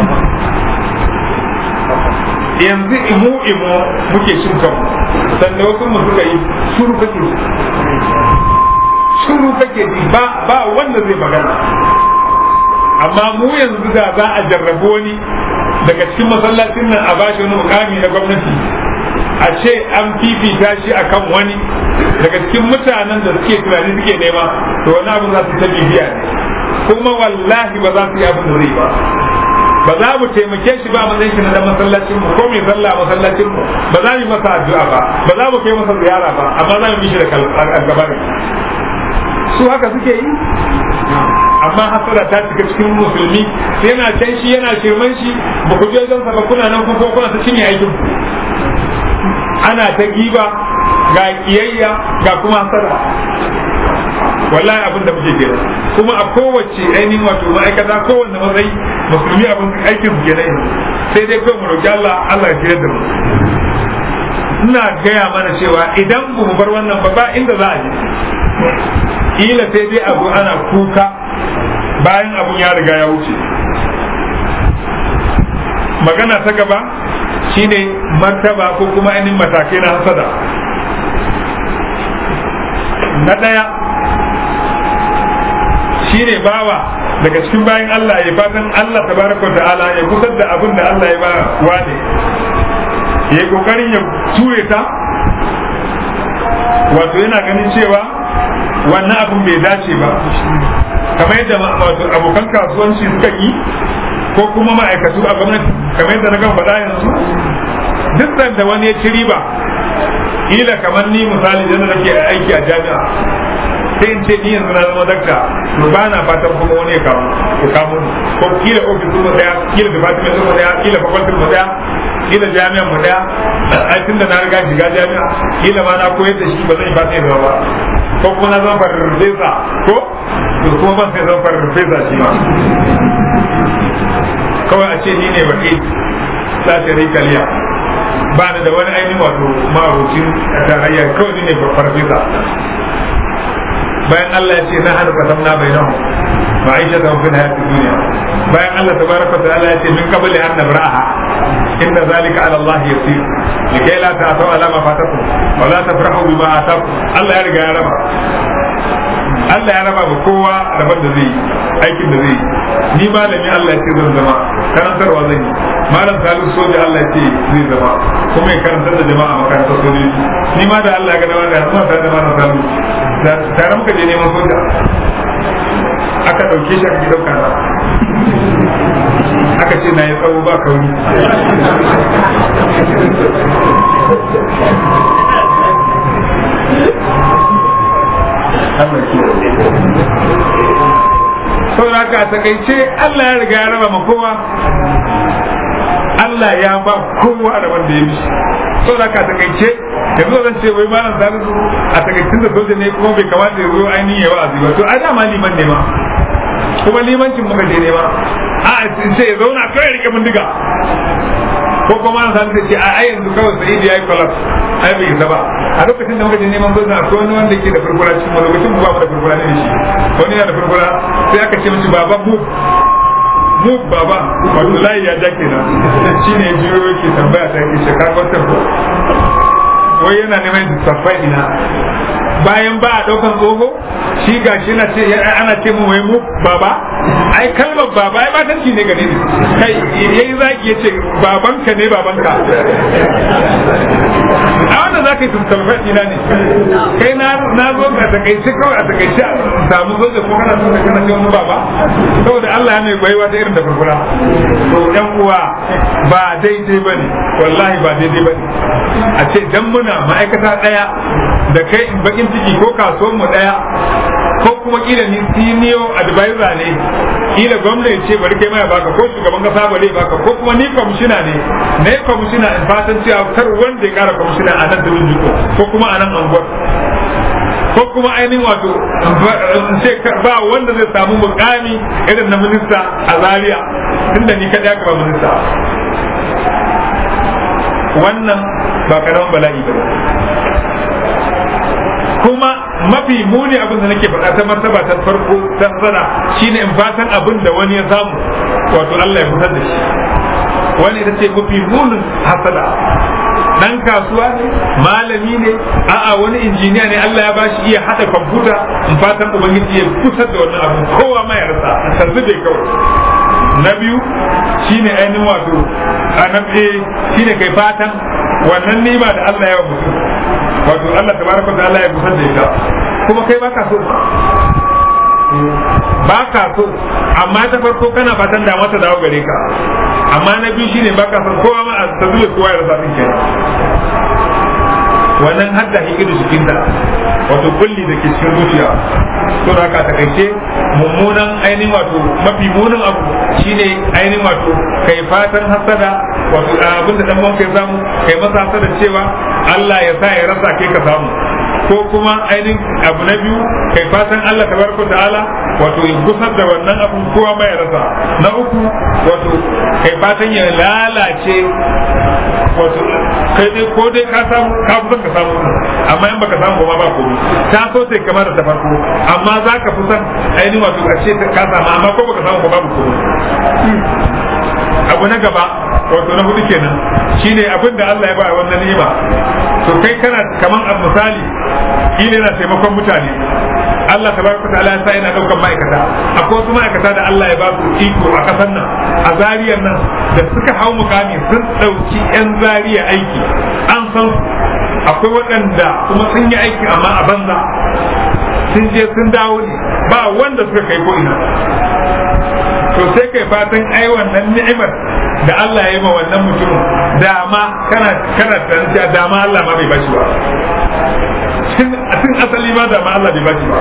yanzu imu imu muke cin kanmu sannan wasu mu suka yi shuru kake ji shuru kake ji ba ba wanda zai magana amma mu yanzu da za a jarrabu wani daga cikin masallacin nan a bashi wani mukami na gwamnati a ce an fifita shi akan wani daga cikin mutanen da suke tunani suke nema to wani abu za su ta bibiya ne kuma wallahi ba za su yi abin da zai ba ba za mu taimake shi ba matsayin shi na dan masallacin mu ko mai sallah masallacin mu ba za mu masa addu'a ba ba za mu kai masa ziyara ba amma za mu bi shi da algabari su haka suke yi amma hasara ta cika cikin musulmi yana can shi yana shirman shi ba ku je zan ba kuna nan kuma kuna ta cinye aikin ana ta giba ga kiyayya ga kuma hasara wallahi abin da muke kira kuma a kowace ainihin wato ma'aikata kowanne matsayi musulmi abin aikin su kenan sai dai kawai mu roki Allah Allah ya kira da mu ina gaya mana cewa idan ba mu bar wannan ba ba inda za a je kila sai dai abu ana kuka bayan abun ya riga ya wuce magana ta gaba shine martaba ko kuma ainihin matakai na hasada na ɗaya shine bawa daga cikin bayan Allah ya fatan Allah tabaraka wa ta'ala ya kusar da abin da Allah ya ba wane ya kokarin ya ture ta wato yana ganin cewa wannan abin bai dace ba kamar yadda wato abokan kasuwanci suka yi ko kuma ma'aikatu a gwamnati kamar yadda na gan faɗa yanzu duk da wani ya ci riba ila kamar ni misali da nake aiki a jami'a sai in ce ni yanzu na zama dakta to ba na fatan kuma wani ya kawo ko kamo ko kila ofis mu daya kila department mu daya kila faculty mu daya kila jami'an mu daya ai tunda na riga shiga jami'a kila ma na koyar da shi ba zan yi fatan ya zama ba ko kuma na zama farfesa ko to kuma ban sai zama farfesa shi ma kawai a ce ni ne baki sace rikaliya ba ni da wani ainihin wato ma'abucin tarayya kawai ni ne farfesa bayan Allah ya ce na hana kasamna bai nahu ma'aisha ta mafi hayatun duniya bayan Allah ta baraka ta Allah ya ce min kabali an nabraha inda zalika ala Allah yasir likai la ta'tau ala ma fatakum wa la tafrahu bima atakum Allah ya riga ya raba Allah ya raba ba kowa daban da zai yi aikin da zai yi ni malami Allah ya ce zan zama karantarwa zan yi malam salu soja Allah ya ce zai zama kuma ya karantar da jama'a makarantar sojoji ni ma da Allah ya ga dama da zama tare da malam salu da tare muka je neman soja aka ɗauke shi aka ki ɗauka na aka ce na yi tsawo ba kauri saboda haka a takaice Allah ya riga ya raba ma kowa Allah ya ba kowa da wanda ya mishi saboda haka a takaice yanzu zan ce wai malam salisu a takaicin da soja ne kuma bai kamata ya zo ainihin ya wa'azi ba to a dama liman ne ma kuma limancin muka je ne ma a ce ya zauna kawai rike bindiga ko kuma an san ce a ai yanzu kawai sai ya yi collapse ai bai isa ba a lokacin da muka je neman gwamnati akwai wani wanda ke da furfura cikin wani lokacin ba mu da furfura ne shi wani yana da furfura sai aka ce mishi baba mu mu baba wato layi ya ja kenan shi ne jiyo yake tambaya ta yake shekara wata ko wai yana neman saffai ina bayan ba a daukan tsoho shi ga shi na ce ana ce mu wai mu baba ai kalmar baba ai batanci ne gare ni kai yayi zaki yace babanka ne babanka a wannan zaka yi tuntalfa ina ne kai na na zo ka takaice kawai a takaice samu zo da ko kana so ka kana ce wani baba saboda Allah ya mai baiwa ta irin da furfura to yan uwa ba daidai bane wallahi ba daidai bane a ce dan muna ma'aikata daya da kai in bakin ciki ko kasuwan mu daya ko kuma kila ni senior advisor ne kila gwamnati ce bari kai mai baka ko shugaban kasa bare baka ko kuma ni kwamishina ne ne kwamishina in fatan cewa kar wanda ya kara kwamishina a nan da jiko ko kuma a nan anguwar ko kuma ainihin wato ce ba wanda zai samu mukami irin na minista a zaria tunda ni kadai aka ba minista wannan ba karamin bala'i ba kuma mafi muni abin da nake faɗa ta martaba ta farko ta sana shine in fatan abin da wani ya samu wato Allah ya fitar da shi wani ita ce mafi munin hasada dan kasuwa ne malami ne a'a wani injiniya ne Allah ya bashi iya hada kwamfuta in fatan ubangiji ya kusa da wannan abin kowa ma ya rasa ta zube kawai na biyu shine ainihin wato a na shine kai fatan wannan nima da Allah ya wa mutum wato Allah tabaraka da Allah ya gusar da ita kuma kai baka so baka so amma ta farko kana fatan da mata dawo gare ka amma na biyu shine baka son kowa ma a tazule kowa ya rasa din kenan wannan hadda hikidu cikin ta wato kulli da ke cikin zuciya to da ka takaice mummunan ainihin wato mafi munin abu shine ainihin wato kai fatan hasada wato abin da dan kai samu kai masa hasada cewa Allah ya sa ya rasa kai ka samu ko kuma ainihin abu na biyu kai fatan Allah tabaraka ta'ala wato ya gusar da wannan abun kowa mai rasa na uku wato kai fatan ya lalace wato kai dai ko dai ka samu ka fi ka samu amma in baka samu ba ba komai ta so sai kamar da ta farko amma za ka fi son ainihin wato a ce ka samu amma ko baka samu ba babu komai abu na gaba wato na hudu kenan shine abin da Allah ya ba wannan ni'ima to kai kana kaman a misali shine yana taimakon mutane Allah tabaraka ta'ala ya sa yana daukan ma'aikata akwai wasu ma'aikata da Allah ya ba su iko a kasar nan a zariyar nan da suka hau mukami sun dauki yan zariya aiki an san akwai waɗanda kuma sun yi aiki amma a banza sun je sun dawo ne ba wanda suka kai ko ina to sai kai fatan ai wannan ni'imar da Allah ya yi ma wannan mutumin dama kana kana tantance dama Allah ma bai bashi ba tun asali ma dama Allah bai bashi ba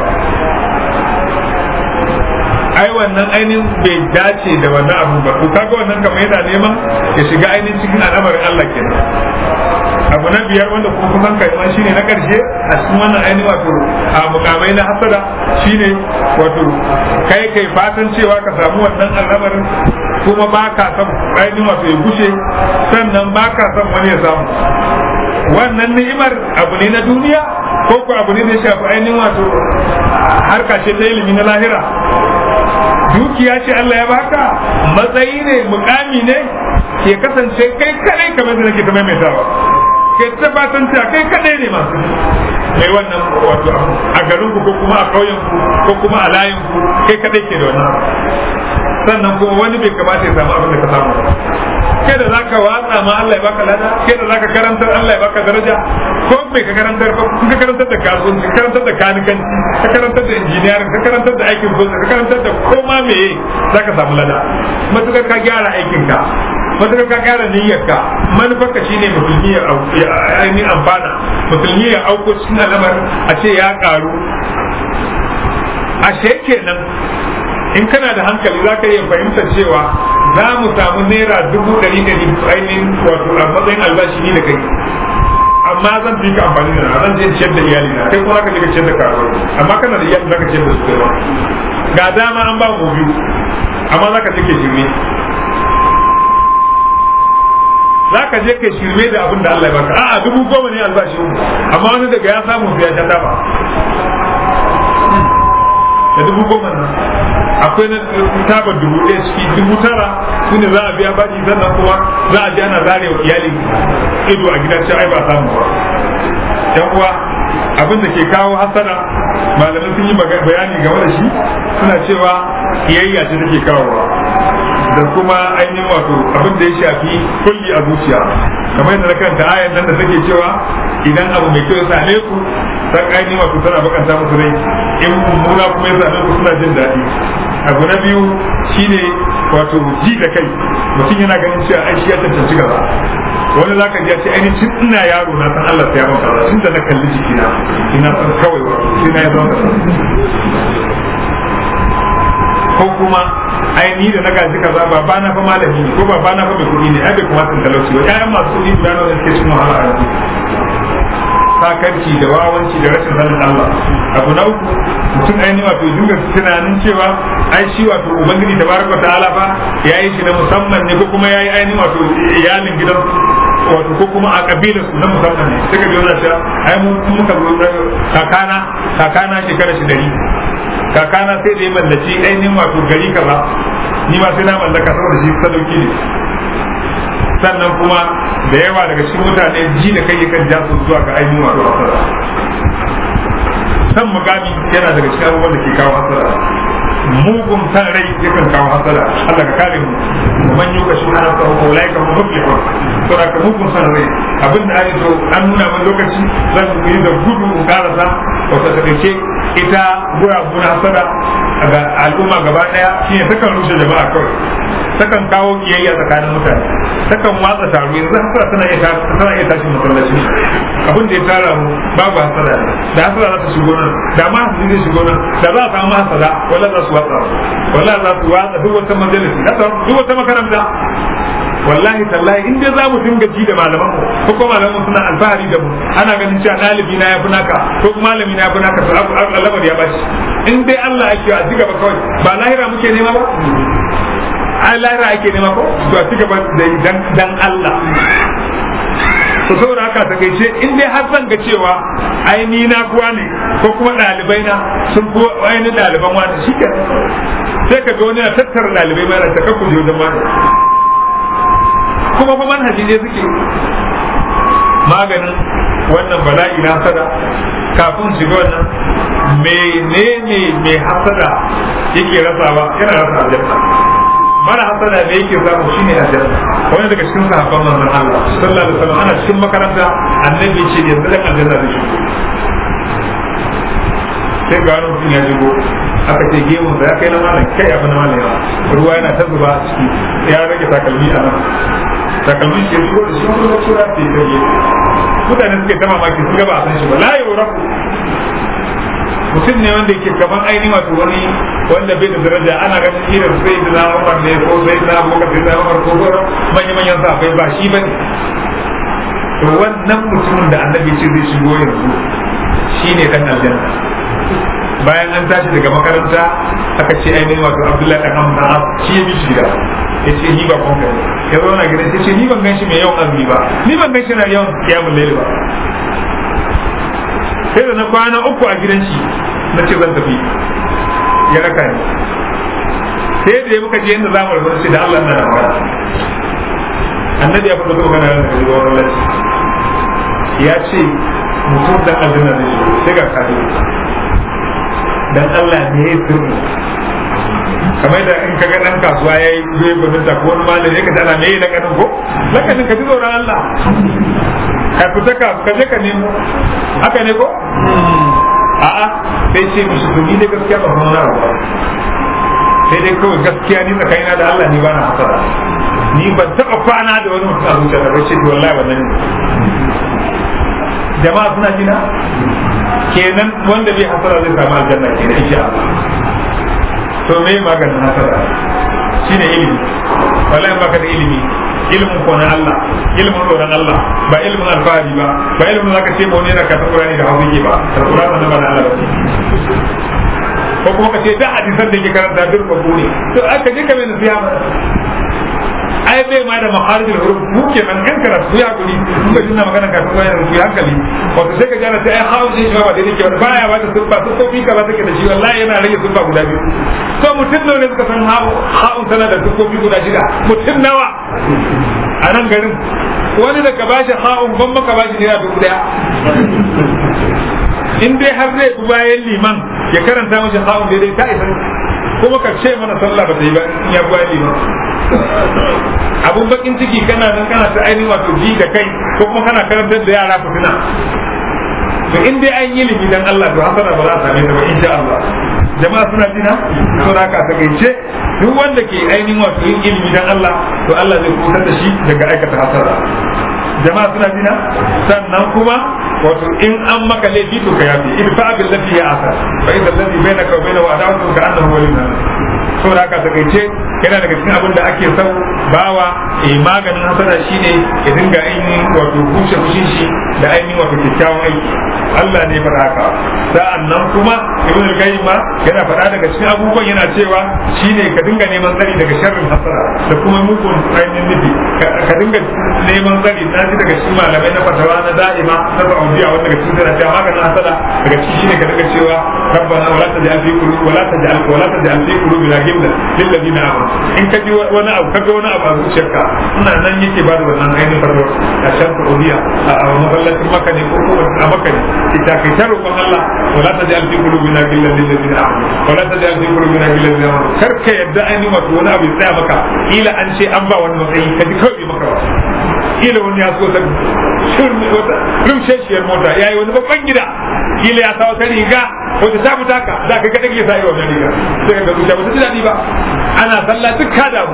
ai wannan ainihin bai dace da wannan abu ba to kaga wannan kamar yana neman ya shiga ainihin cikin al'amarin Allah kenan abu na biyar wanda kuma kusan kai ma shine na karshe a cikin wannan ainihin wato a mukamai na hasada shine wato kai kai fatan cewa ka samu wannan al'amarin kuma ba ka son ainihin wato ya gushe sannan ba ka son wani ya samu wannan ni'imar abu ne na duniya ko ko abu ne da ya shafi ainihin wato harka ce ta ilimi na lahira dukiya ce Allah ya baka matsayi ne mukami ne ke kasance kai kadai kamar da nake ta maimaitawa ke tabbatar cewa kai kadai ne masu mai wannan wato a garin ku ko kuma a ƙauyen ku ko kuma a layin ku kai kadai ke da wannan sannan kuma wani bai kamata ya samu abin da ka samu kai da zaka watsa ma Allah ya baka lada kai da zaka karantar Allah ya baka daraja ko bai ka karantar ko ka karantar da kasuwanci ka karantar da kanikanci ka karantar da injiniyarin ka karantar da aikin soja ka karantar da koma meye zaka samu lada matukar ka gyara aikin ka matukar ka gyara niyyar ka manufarka shine musulmi ya ainihin amfana musulmi ya auko cikin alamar a ce ya karu ashe kenan in kana da hankali za ka iya fahimtar cewa za mu samu naira dubu ɗari ɗari ainihin wato a matsayin albashi ni da kai amma zan fi ka amfani da zan je ciyar da iyali na kai kuma ka je ka ciyar da karuwa amma kana da iyali za ka ciyar da su kai ga dama an ba mu biyu amma za ka take shirme za ka je ka shirme da abin da Allah ya baka a'a dubu goma ne albashi amma wani daga ya samu sai ya sha dama da dubu goma nan akwai na tabar dubu ɗaya ciki dubu tara su ne za a biya baji sannan kuma za a je ana zare wa iyali ido a gidan ai ba samu ba yan uwa abin da ke kawo hasara malamai sun yi bayani game da shi suna cewa kiyayya ce take kawowa da kuma ainihin wato abin da ya shafi kulli a zuciya kamar yadda na karanta ayan nan da take cewa idan abu mai kyau ya same ku san ainihin wato tana bakanta musu rai in mummuna kuma ya same ku suna jin daɗi abu na biyu shine wato ji da kai mutum yana ganin cewa ai shi ya cancanci gaba wani zaka ji ya ce ainihin tun ina yaro na san Allah ya maka tun da na kalli jikina ina san kawai wa sai na ya zama ko kuma ai ni da na gaji kaza baba na fa malami ne ko baba na fa mai kuɗi ne ai bai kuma san talauci ba ƴaƴan masu kuɗi da nan suke cikin wahala a yanzu sakarci da wawanci da rashin sanin Allah abu na uku mutum ainihin wato dinga tunanin cewa ai shi wato ubangiji tabaraka ta'ala fa yayi shi na musamman ne ko kuma yayi ainihin wato iyalin gidan wato ko kuma a kabilar su na musamman ne sai ka ji wannan cewa ai mu muka zo kakana kakana shekara shi dari kakana sai da ya mallaci ainihin wato gari kaza ni ma sai na mallaka saboda shi sadauki ne sannan kuma da yawa daga cikin mutane ji da kai yakan ja su zuwa ga ainihin wato hasara san mugami yana daga cikin abubuwan da ke kawo hasara mugun san rai yakan kawo hasara Allah ka kare mu wa man yuka shi ana sa ko laika mu muflihun to da mugun san rai abin da ake so an nuna min lokaci zan yi da gudu in karasa wata takaice ita gura guna hasara ga al'umma gaba daya shine takan rushe jama'a kawai takan kawo kiyayya tsakanin mutane takan watsa taro yanzu hasara tana iya tana iya tashi masallaci abin da ya tara mu babu hasara da hasara za ta shigo nan da ma hasara zai shigo nan da za a samu hasara wala za su watsa wala za su watsa duk wata majalisi duk wata makaranta wallahi tallahi in dai za mu dinga ji da malaman mu ko kuma malaman suna alfahari da mu ana ganin cewa ɗalibi na yafi naka ko kuma malami na yafi naka to alamar ya bashi in dai Allah ake a ci gaba kawai ba lahira muke nema ba ai lahira ake nema ko to a ci gaba da dan dan Allah to saboda haka ta kai ce in dai har zan ga cewa ai ni na kuwa ne ko kuma ɗalibai na sun kuwa ainihin ɗaliban wani shi sai ka ga wani na tattara ɗalibai mai ta kakku je wajen wani kuma fa manhaji ne suke maganin wannan bala'i na hasada kafin shiga wannan menene mai hasada yake rasawa yana rasa aljanna mara hasada ne yake samu shine aljanna wani daga cikin sahabban manzon Allah sallallahu alaihi wasallam ana cikin makaranta annabi ce yanzu dan aljanna da shi sai ga wani mutum ya shigo aka ce gemun sa ya kai na malam kai abu na malam yawa ruwa yana ta zuba a ciki ya rage takalmi a nan takalmi ke shigo da shi wani lokaci ya ce ta gefe mutane suke ta mamaki su gaba a san shi ba la yau rafu mutum ne wanda yake kaman aini wato wani wanda bai da daraja ana ganin irin sai da na umar ne ko sai na abubakar sai na umar ko sauran manya manyan safai ba shi bane to wannan mutumin da annabi ce zai shigo yanzu shine dan aljanna bayan an tashi daga makaranta aka ce ainihin wato abdullahi dan hamza shi ya bi shi gida ya ce ni ba kwanka ne ya zo na gidan ya ce ni ban gan shi mai yawan azumi ba ni ban gan shi na yawan kiyamun laili ba sai da na kwana uku a gidan shi na ce zan tafi ya raka ni sai da ya muka je yadda za mu rabu da Allah na magana annabi ya fito magana da kai wa Allah ya ce mutum da aljanna ne sai ga kadi dan Allah ne ya sirri kamar da in kaga dan kasuwa yayi zai gudun ta ko wani malami ka tana me na kanin ko lakanin ka ji tsoron Allah ka fita ka ka je ka nemo haka ne ko a'a sai ce mishi to ni da gaskiya ba san wani ba sai dai kawai gaskiya ni tsakanina da Allah ni ba na hasara ni ban taɓa kwana da wani mutum a zuciya da bai ce wallahi wannan ne jama'a suna jina kenan wanda bai hasara zai samu aljanna kenan insha Allah to me maganin hasara shine ilimi wallahi baka da ilimi ilimin ko na Allah ilimin tsoron Allah ba ilimin alfahari ba ba ilimin zaka ce mu ne na ka Qur'ani da hausa ba da Qur'ani na ba Allah ba ko kuma ka ce da hadisan da ke karanta duk babu ne to aka je ka mai nasiha ai bai ma da makharijul huruf mu ke nan kan karatu ya guri mun ga jinna magana kafin bayan rubutu hankali wato sai ka jana sai ai hawo sai shi ba da yake baya ba da sunfa su ko fika ba take da shi wallahi yana rage sunfa guda biyu to mutum nawa ne suka san hawo hawo tana da sunfofi guda shida mutum nawa a nan garin wani da ka bashi hawo ban maka bashi naira dubu daya in dai har zai bi bayan liman ya karanta mashi hawo daidai ta isa kuma ka ce mana sallah ba ta yi ba in ya bayan liman abun bakin ciki kana nan kana ta ainihin wato ji da kai ko kuma kana karantar da yara fitina to in dai an yi ilimi dan Allah to hasana ba za a same ta ba insha Allah jama'a suna jina to da ka takaice duk wanda ke ainihin wato yin ilimi dan Allah to Allah zai kusantar da shi daga aikata hasara jama'a suna jina sannan kuma wato in an maka laifi to ka yafi idfa bil lati ya asa fa idza alladhi bainaka wa bainahu adawatun ka annahu waliyyun saboda haka takaice yana daga cikin abin da ake sau bawa eh maganin hasara shine ya dinga ainihin wato bushe fushin shi da ainihin wato kyakkyawan aiki Allah ne faɗa haka sa'an nan kuma ibn al-qayyim ma yana faɗa daga cikin abubuwan yana cewa shine ka dinga neman tsari daga sharrin hasara da kuma mugun ainihin nufi ka dinga neman tsari na ji daga cikin malamai na fatawa na da'ima na Saudiya wanda daga cikin tana cewa maganin hasara daga cikin shine ka dinga cewa rabbana wala taj'al fi qulubi wala taj'al wala taj'al fi qulubina ghillan lil ladina amanu in ka ji wani abu kaga wani abu a zuciyarka ina nan yake ba da wannan ainihin fatawa a can Saudiya a masallacin Makka ne ko a Makka ne ita kai ta roƙon Allah wala ta ja'al fi qulubina ghillan lil ladina amanu wala ta ja'al fi qulubina ghillan lil ladina amanu kar ka yadda an yi wato wani abu ya tsaya maka kila an ce an ba wani matsayi ka ji kawai maka ba kila wani ya so ta shirme wata rumsheshiyar mota yayi wani babban gida kila ya sa wata riga wata ta fita ka da kai ka dake sa yi wannan riga sai ka ga zuciya ba ta ji daɗi ba ana sallah duk ka damu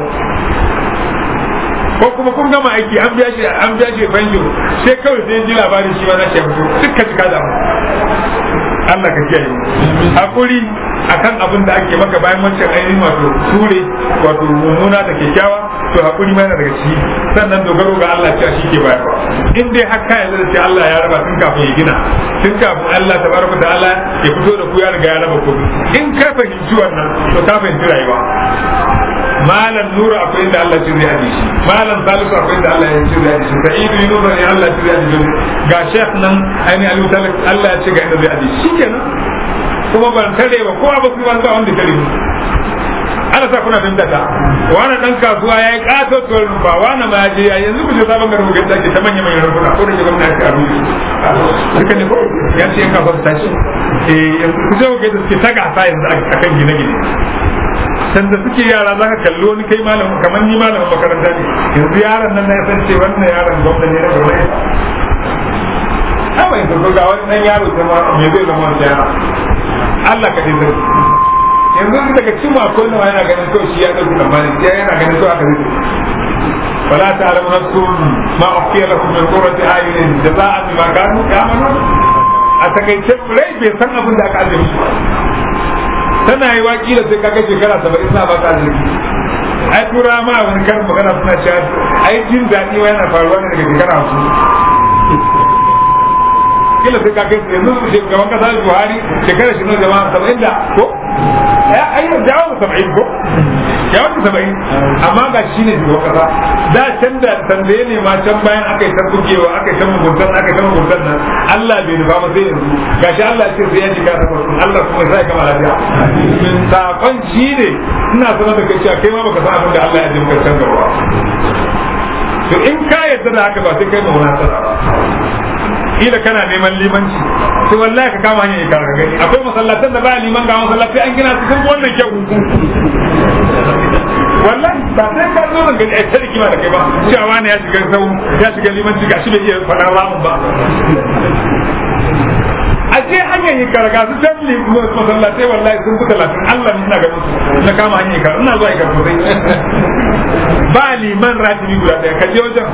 ko kuma kun gama aiki an biya shi an biya shi banjo sai kawai sai ji labarin shi ma na shi fito dukka cika da mu Allah ka kiyaye hakuri akan abin da ake maka bayan wancan ainihin wato ture wato mummuna da kyakkyawa to hakuri ma yana daga ciki sannan dogaro ga Allah cewa shi ke bayarwa in dai har ka yanzu da ce Allah ya raba tun kafin ya gina tun kafin Allah tabaraka ta'ala ya fito da ku ya riga ya raba komai in ka fahimci wannan to ka fahimci rayuwa malam nura akwai inda Allah ce zai haɗe shi malam salisu akwai inda Allah ya ce zai haɗe shi sa'idu yunus ne Allah ce zai haɗe shi ga shekh nan ainihin alu talak Allah ya ce ga inda zai haɗe shi kenan kuma ban tare ba kowa ba kuma ba wanda tare mu ana sa kuna fahimta ta wani dan kasuwa ya yi kato to ba wani ma ya je ya yanzu ku je sabon garin ga take ta manyan manyan rubuna ko da ke gwamnati a rubuce duka ne ko ya ce yan kasuwa su tashi eh yanzu ku je ku ga suke ta gasa yanzu akan gine-gine sanda suke yara za ka kalli wani kai malam kamar ni malamin makaranta ne yanzu yaron nan na ya san ce wannan yaron gwamnati ne na gwamnati kawai su ga wani dan yaro zama me zai zama wani yara Allah ka dinga yanzu daga cikin akwai nawa yana ganin kawai shi ya ɗauki tsammani ya yana ganin kawai aka zai فلا تعلم نفس ما أخفي لكم من قرة أعين جزاء بما كانوا يعملون أتكيت rai bai san abin da aka ajiye musu tana yi waki da sai kaga shekara saba'in sa ba ta arziki ai tura ma wani karin magana suna cewa ai jin daɗi ma yana faruwa ne daga shekara hamsin kila sai kaga yanzu shugaban kasa Buhari shekara shi nan jama'a saba'in da ko ai yau jawo saba'in ko ya wata saba'in amma ga shi ne shugaban kasa da can da tambaye ne ma can bayan aka yi ta bugewa aka yi ta muguntan aka yi ta muguntan nan Allah bai nufa ba sai yanzu gashi Allah ce sai ya jika ta farko Allah kuma ya sa kama lafiya min sakon shi ne ina sanar da kai cewa kai ma baka san abin da Allah ya jimka can gaba to in ka yarda da haka ba sai kai ma wani nasara ba kila kana neman limanci to wallahi ka kama hanyar ka gani akwai masallatan da ba liman ga masallatai an gina su sun wannan kyau wallahi ba sai ka zo gani ai ta rikima da kai ba cewa wani ya shiga sau ya shiga limanci gashi bai iya faɗa ramun ba a je hanyar yi karga su can masallatai wallahi sun fi talatin Allah ne ina ganin su na kama hanyar karga ina zuwa ikar sosai ba liman ratibi guda ɗaya ka je wajen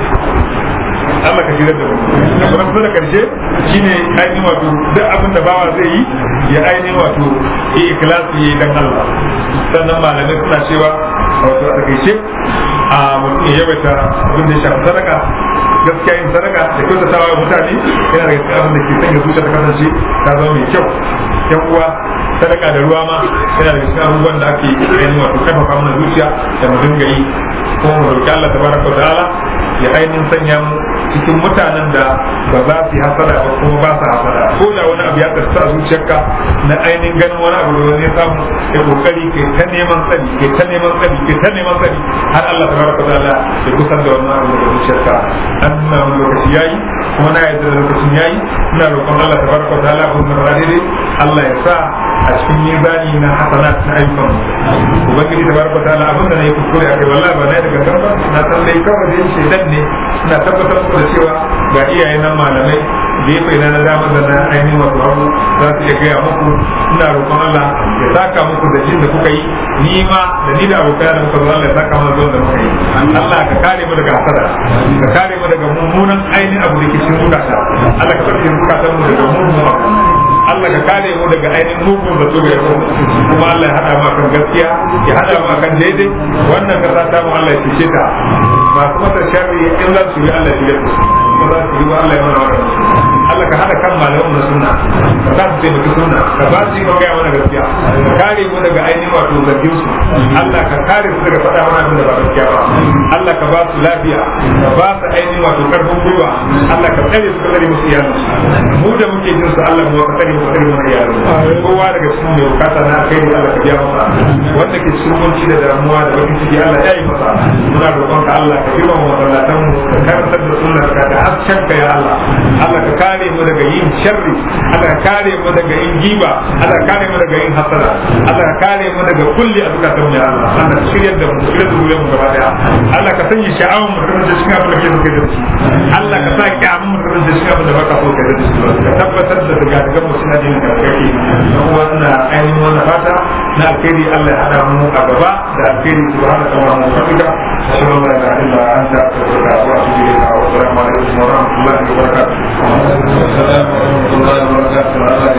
Allah ka shirar da mu na kuma kusa da karshe shine ainihin wato duk abin da bawa zai yi ya ainihin wato yi ikhlasi yi dan Allah sannan malamai suna cewa wato a takaice a mutum ya yawaita abin da ya shafi sadaka gaskiya yin sadaka da kyautatawa wa mutane yana daga cikin abin da ke sanya zuciya ta kasance ta zama mai kyau yan uwa sadaka da ruwa ma yana daga cikin abubuwan da ake yin wato karfafa mana zuciya da mu dinga yi kuma mu roki Allah tabaraka wa ta'ala ya ainihin sanya mu cikin mutanen da ba za su yi hasada ba kuma ba su hasada ko da wani abu ya tsarsa a zuciyarka na ainihin ganin wani abu da wani ya samu ya kokari kai ta neman tsari kai ta neman tsari kai ta neman tsari har Allah tabaraka wa ta'ala ya kusan da wannan abu da zuciyarka an nuna wani lokaci yayi kuma na yadda da lokacin yayi ina roƙon Allah tabaraka wa ta'ala abun da daidai Allah ya sa a cikin mizani na hasanat na ayyukan ubangiji tabaraka wa ta'ala abin da na yi kuskure a kai wallahi ba na yi daga tabbas na san dai kawai da yin shaidan ne ina tabbatar muku da cewa ga iyaye nan malamai gefe na na dama da na ainihin wato hagu za su iya gaya muku ina roƙon Allah ya saka muku da jin da kuka yi ni ma da ni da abokai da muka zo Allah ya saka mana zuwan da muka yi Allah ka kare mu daga hasada ka kare mu daga mummunan ainihin abu da ke cikin zukata Allah ka tsarki zukatan mu daga mummunan abu Allah ka kare mu daga ainihin mugun da tuga yau kuma Allah ya hada mu akan gaskiya ya hada mu akan daidai wannan kasa ta mu Allah ya fice ta masu masa sharri in za su yi Allah ya fice kuma za su yi wa Allah ya mana wannan Allah ka hada kan malaman na sunna ka sa su taimaki sunna ka ba su yi ma gaya mana gaskiya ka kare mu daga ainihin wato zargin su Allah ka kare su daga faɗa mana abin da ba gaskiya ba Allah ka ba su lafiya ka ba su ainihin wato karfin gwiwa Allah ka tsare su ka tsare musu iyalin mu da muke jin su Allah mu ka tsare mu ka tsare mana iyalin kowa daga cikin mai bukata na kai Allah ka biya masa wanda ke cikin kunci da damuwa da bakin ciki Allah ya yi masa muna roƙon ka Allah ka girma mu masallatan mu ka karantar da sunnar ka da hasken ka ya Allah Allah ka kare mu daga yin sharri Allah ka kare mu daga yin giba Allah ka kare mu daga yin hasada Allah ka kare mu daga kulli azkatan ya Allah Allah ka shiryar da mu shiryar da mu gaba daya Allah ka sanya sha'awun mu da cikin abin da ke suke da shi Allah ka sa kyamun mu da cikin abin da baka so ka da shi ka tabbatar da daga daga mu suna jin da kake kuma wannan ainihin wannan fata na alkhairi Allah ya hada mu a gaba da alkhairi subhanahu wa ta'ala ashhadu an la ilaha illa anta astaghfiruka wa atubu ilayk wa assalamu alaikum wa rahmatullahi wa barakatuh السلام ورحمة الله وبركاته